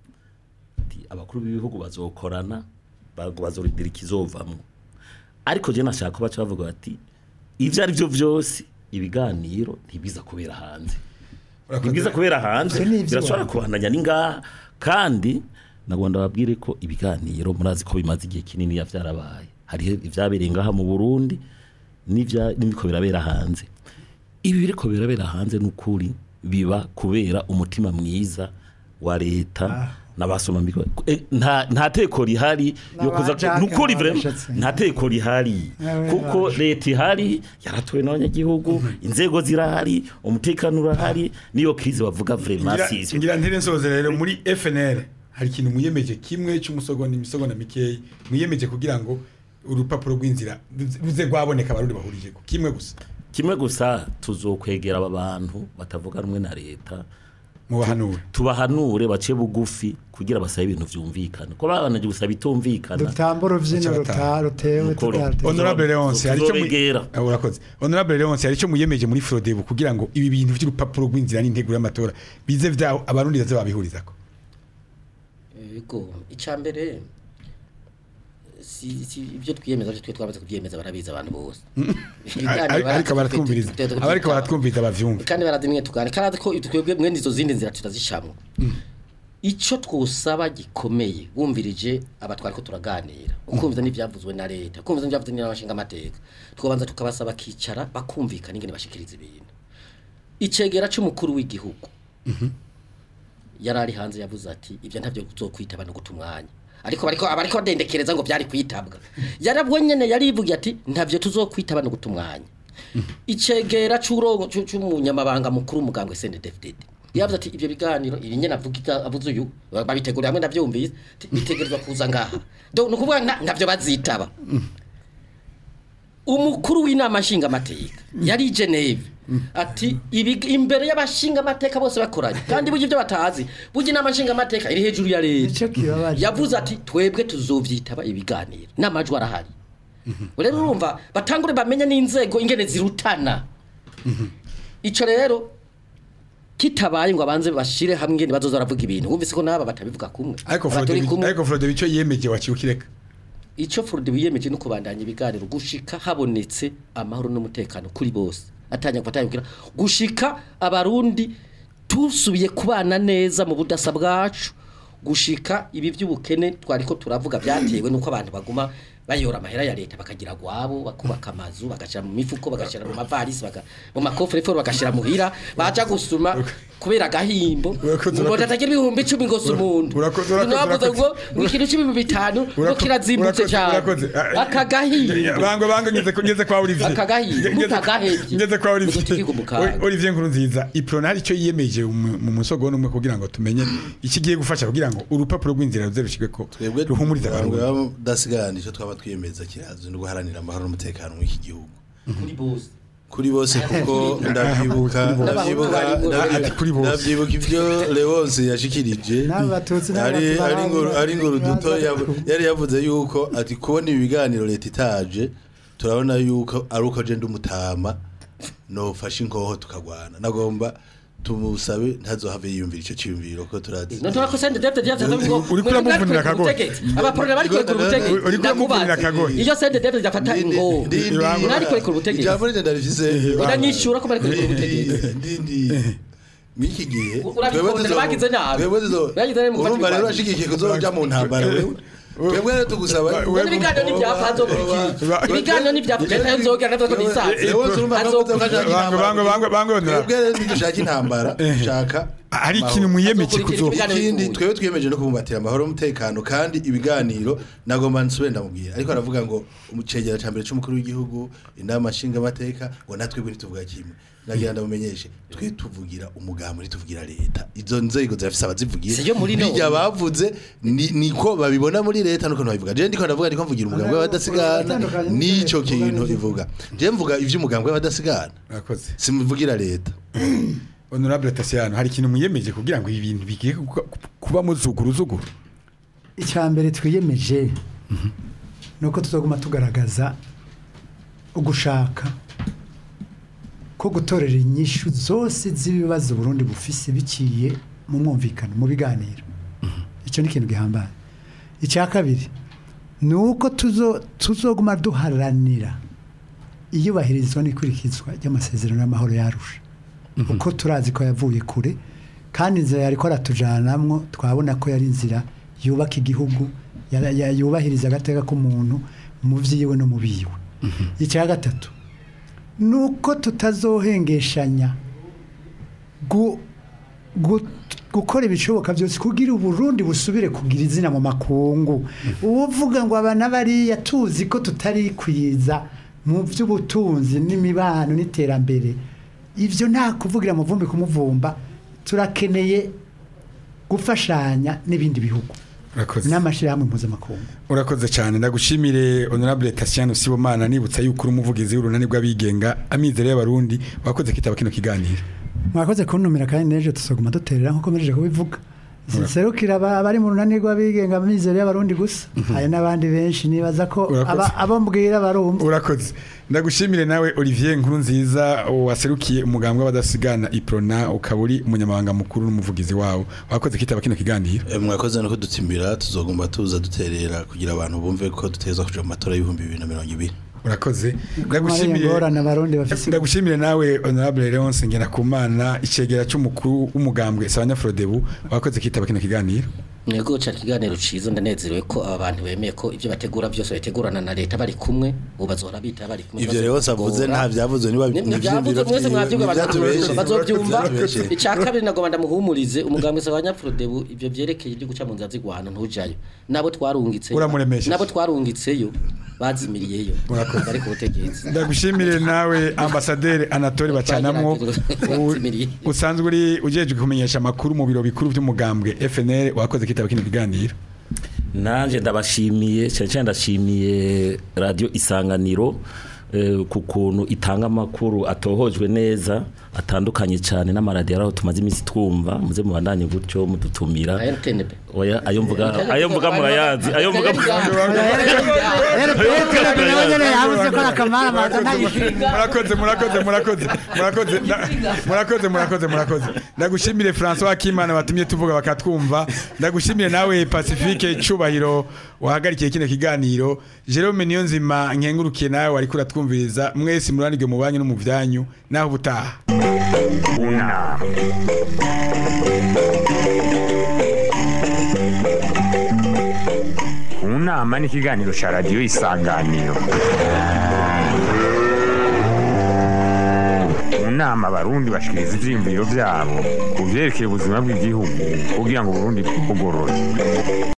ati abakuru b'ibihugu bazokorana bago bazorindira ikizovamwo ariko je nashaka ko baca bavuga bati ivyo ari byo vyose ibiganiro ntibiza kubera hanze Urakoze. nibwiza kubera hanze Ivyo ni ivyo birashobora wawe. kubananya n'ingaha kandi nagomba babwire ko ibiganiro murazi ko bimaze igihe kinini vyarabaye hariho ivyabereye ngaha mu Burundi n'ivya n'ibiko birabera hanze ibi biriko birabera hanze n'ukuri biba kubera umutima mwiza wa leta n'abasoma mbiko Eh, nta nta teko rihari yo kuza N'abajake nukuri vraiment n'abashatsi. nta teko rihari Nawe kuko nawe. leta ihari yaratuwe n'abanyagihugu inzego zirahari umutekano urahari niyo krize bavuga vraiment Ngira- sivyo ngira ntire nsoze rero muri FNL hari ikintu mwiyemeje kimwe cy'umusogonda imisogonda mikeyi mwiyemeje kugira ngo urupapuro rw'inzira ruze- ruze rwaboneka abarundi bahurije ku kimwe gusa kimwe gusa tuzokwegera aba bantu batavuga rumwe na leta mu bahanura tubahanure bace bugufi kugira basabe ibintu vyumvikana ko babanaje gusaba bitumvikana dutamba urubyino Baca ruta bataha. rutewe Mukuru. tutateze honorable Leonce hari icyo mu- Tuzobegera. Ah, urakoze honorable Leonce hari icyo muyemeje muri Frodebu kugira ngo ibi bintu by'urupapuro rw'inzira n'integuro y'amatora bize vya abarundi baze babihurizako Ego, icambere si si ibyo twiyemeza byo twe twamaze kubyemeza barabizi abantu bose. Ari- ariko baratwumviriza abariko baratwumviriza bavyumva kandi barazimwe tugane kandi ko twebwe mwene izo zindi nzira tutazishamwe. Ico twosaba gikomeye bumvirije abatwari ko turaganira ukumviza n'ivyavuzwe na leta ukumviza n'ivyavuzwe n'abashinga amateka tukabanza tukabasaba kicara bakumvikana ingene bashikiriza ibintu icegera c'umukuru w'igihugu yari ari hanze yavuze ati ibyo ntabyo uzokwitaba no guta umwanya ariko bariko abariko dendekereza ngo byari kwitabwa yarabwo nyene yarivugiye ati ntabyo tuzokwitaba no guta umwanya icegera c'urongo c'u- c'umunyamabanga mukuru umugambwe CNDD-FDD yavuze ati ibyo biganiro ibi nyene avuga avuze uyu babitegura hamwe ndavyumvise ati bitegerezwa kuza ngaha donc nukuvuga nta- ntavyo bazitaba umukuru w'inama nshingamateka yari i Geneve ati ibi imbere y'abashinga amateka bose bakoranye kandi burya ibyo batazi burya inama nshinga amateka iri hejuru ya leta Nico kibabaje. yavuze ati twebwe tuzovyitaba ibiganiro n'amajwi arahari rero urumva batangure bamenye n'inzego ingene zirutana ico rero kitabaye ngo abanze bashire hamwe ngene bazoza baravuga ibintu wumvise ko n'aba batabivuga kumwe ariko Aba turi Frode kumwe. ariko Frode bico yemeje wakireka icyo Frode biyemeje no kubandanya ibiganiro gushika habonetse amahoro n'umutekano kuri bose atanya kubatanya gushika abarundi tusubiye kubana neza mu budasa bwacu gushika ibi by'ubukene twari ko turavuga byatewe nuko abantu baguma bayora amahera ya leta bakagira gwabo bakubaka amazu bagashira mu mifuko bagashira mu mavarisi baga mu makofre foro bagashira muhira baja gusuma kubera agahimbo Urakoze, ngo urakoze. tatagira ibihumbi 10 ngo sumuntu Urakoze, urakoze, navuze ngo urakoze. ikintu c'ibihumbi bitanu ngo Urakoze, kirazimbutse urakoze, cyane urakoze. Ah, akagahimbo bango bango ngeze ko ngeze kwa Olivier Akagahiye, Ngeze- mutagahevye. ngeze kwa Olivier Mutukiga umukanda. Oli- Olivier nkuru nziza iprona hari icyo yiyemeje mu mu musogo numwe kugira ngo tumenye ikigiye gufasha kugira ngo urupapuro rw'inzira ruze rushike ko twebwe ruhumuriza abantu abantu badasigana icyo twaba twiyemeza kirazwi no guharanira amahoro n'umutekano w'iki gihugu kuri bose kuri bose kuko ndavyibuka ndavyibuka Ati kuri bose. ndavyibuka ivyo Leonce yashikirije N'abo Batutsi n'abo ari Batu ari ngo barangura ari ngo ruduto ibibanza yavu- yari yavuze yuko ati kubona ibi biganiro leta itaje turabona yuko ari uko je ndumutama nofashe inkoho tukagwana nagomba tumusabe ntazohave yiyumvira ico ciyumviro ko turazi Nontora ko sende David yavuze ngo Uriko uramuvunira akagohe. Abaporona bari kwekura ubutegetsi. Uriko uramuvunira akagohe. Iyo sende David yafata ingo. Nari kwekura ubutegetsi. ijambo rije ndarifise Uranyishura ko bari kwekura ubutegetsi. ndindi mwiki gihe Urabikunda, bagize nabi. Bagize nabi mu gufata urumva rero ibigwano. ashigikiye kuzoja mu ntambara wewe twebwe rero tugusaba We- None ibiganiro n'ibyapa nzokurikira. Ibiganiro n'ibyapa leta yozogera navyo ko nisaza. Leonce urumva ko Azokurikira. ashaka bango bango bango bango intambara twebwe rero ntidushaka intambara dushaka hari ikintu muyemeje Azokurikira kuzo ibiganiro ikindi bivuye. twebwe twiyemeje no kubumbatira amahoro n'umutekano kandi ibiganiro nagomba nsubire ndamubwira ariko aravuga ngo umucegera ca mbere c'umukuru w'igihugu inama nshingamateka ngo natwe bwe ntituvuga kimwe nagira ndamumenyeshe twe tuvugira umugambo ntituvugira leta izo nzego zirafise abazivugiye Si yo muri none. bijya bavuze ni- niko babibona muri leta nuko ntibabivuga je ndiko ndavuga ndiko mvugira umugambo w'abadasigana Uratandukanye nico n'uvuga kintu n'ivyo ivuga je mvuga ivy'umugambo w'abadasigana Murakoze. simuvugira leta honorable Tasiano hari ikintu muyemeje kugira ngo ibi bintu bigiye kuba- kuba muzuguru zuguru icya mbere twiyemeje ni uko tuzaguma tugaragaza ugushaka ko gutorera inyishu zose z'ibibazo Burundi bufise biciye mu mwumvikano mu biganiro icyo ni ikintu gihambaye icya kabiri ni uko tuzo tuzoguma duharanira iyubahirizwa n'ikurikizwa ry'amasezerano y'amahoro yarusha uko turazi ko yavuye kure kandi inzira yari ko aratujanamwo twabona ko yari inzira yubaka igihugu ya- ya- yubahiriza agateka k'umuntu mu vyiwe no mu biwe icya gatatu ni uko tutazohengeshanya gu- gu- gukora ibishoboka byose kugira uburundi busubire kugira izina mu makungu uvuga ngo abana bariya tuzi ko tutari kwiza mu by'ubutunzi n'imibano n'iterambere ibyo nta kuvugira muvumbi kumuvumba turakeneye gufashanya n'ibindi bihugu urakoze n'amashyirahamwe mpuzamakungu urakoze cyane ndagushimire honorable Tasiano Sibomana nibutsa yuko uri umuvugizi w'urunani rw'abigenga amizero y'abarundi wakoze kitaba kino kiganiro mwakoze kuntumira kandi n'ejo tuzaguma duterera nk'uko mpejeje kubivuga serukira aba- abari mu runani rw'abigenga amizero y'abarundi gusa hari n'abandi benshi nibaza ko Urakoze. aba- abo mbwira barumva urakoze ndagushimire nawe Olivier nkuru nziza waserukiye umugambwe w'abadasigana iprona ukaba uri umunyamabanga mukuru n'umuvugizi wawo wakoze kitaba kino kiganiro Eh, mwakoze no kudutsimbira tuzogomba tuza duterera kugira abantu bumve ko duteza kuja mu matora y'ibihumbi bibiri na mirongo ibiri urakoze Mariya ndagushimire ngorane abarundi bafise ndagushimire nawe honorable Leonce Ngerakumana icegera c'umukuru w'umugambwe Sabanya Frodebu wakoze kitaba kino kiganiro Nego cha kiganiro ciza ndanezerewe ko aba bantu bemeye ko ibyo bategura byose bategurana na leta bari kumwe ubu bazohora bita bari kumwe ivyo rero savuze nta vyavuzwe niba nivyavuze mwese mwavyuga ntivyatubeshe bazovyumva Ntivyatubeshe. icya kabiri nagomba ndamuhumurize umugambwe sabanya Frodebu ibyo vyerekeye ibyo guca mu nzira zigwana ntujayo nabo twarungitse Uramuremesheje. nabo twarungitseyo bazimiriyeyo Murakoze. bari ku butegetsi ndagushimire nawe ambasaderi Anatole Bacanamwo u- Bazimiriye. usanzwe uri ujejwe kumenyesha amakuru mu biro bikuru by'umugambwe FNL wakoze kitaba kino kiganiro nanje ndabashimiye cyane cyane ndashimiye radio isanganiro eh, ku kuntu itanga amakuru atohojwe neza atandukanye cyane n'amaradiyo aho tumaze iminsi twumva muze mubandanye gutyo mudutumira RTNB oya ayo mvuga ayo mvuga murayazi ayo mvuga murakoze murakoze murakoze murakoze nda- murakoze murakoze murakoze ndagushimire François Kimana watumye tuvuga bakatwumva ndagushimire nawe Pacifique Cubahiro wahagarikiye kino kiganiro Jerome Niyonzima nkengurukiye nawe wari kuratwumviriza mwese muranirwe mu banyu no mu vyanyu naho butaha unama unama ni ikiganiro cya radiyo isanganiro mu nama abarundi bashikiriza ivyiyumviro vyabo ku vyerekeye ubuzima bw'igihugu kugira ngo uburundi bugorore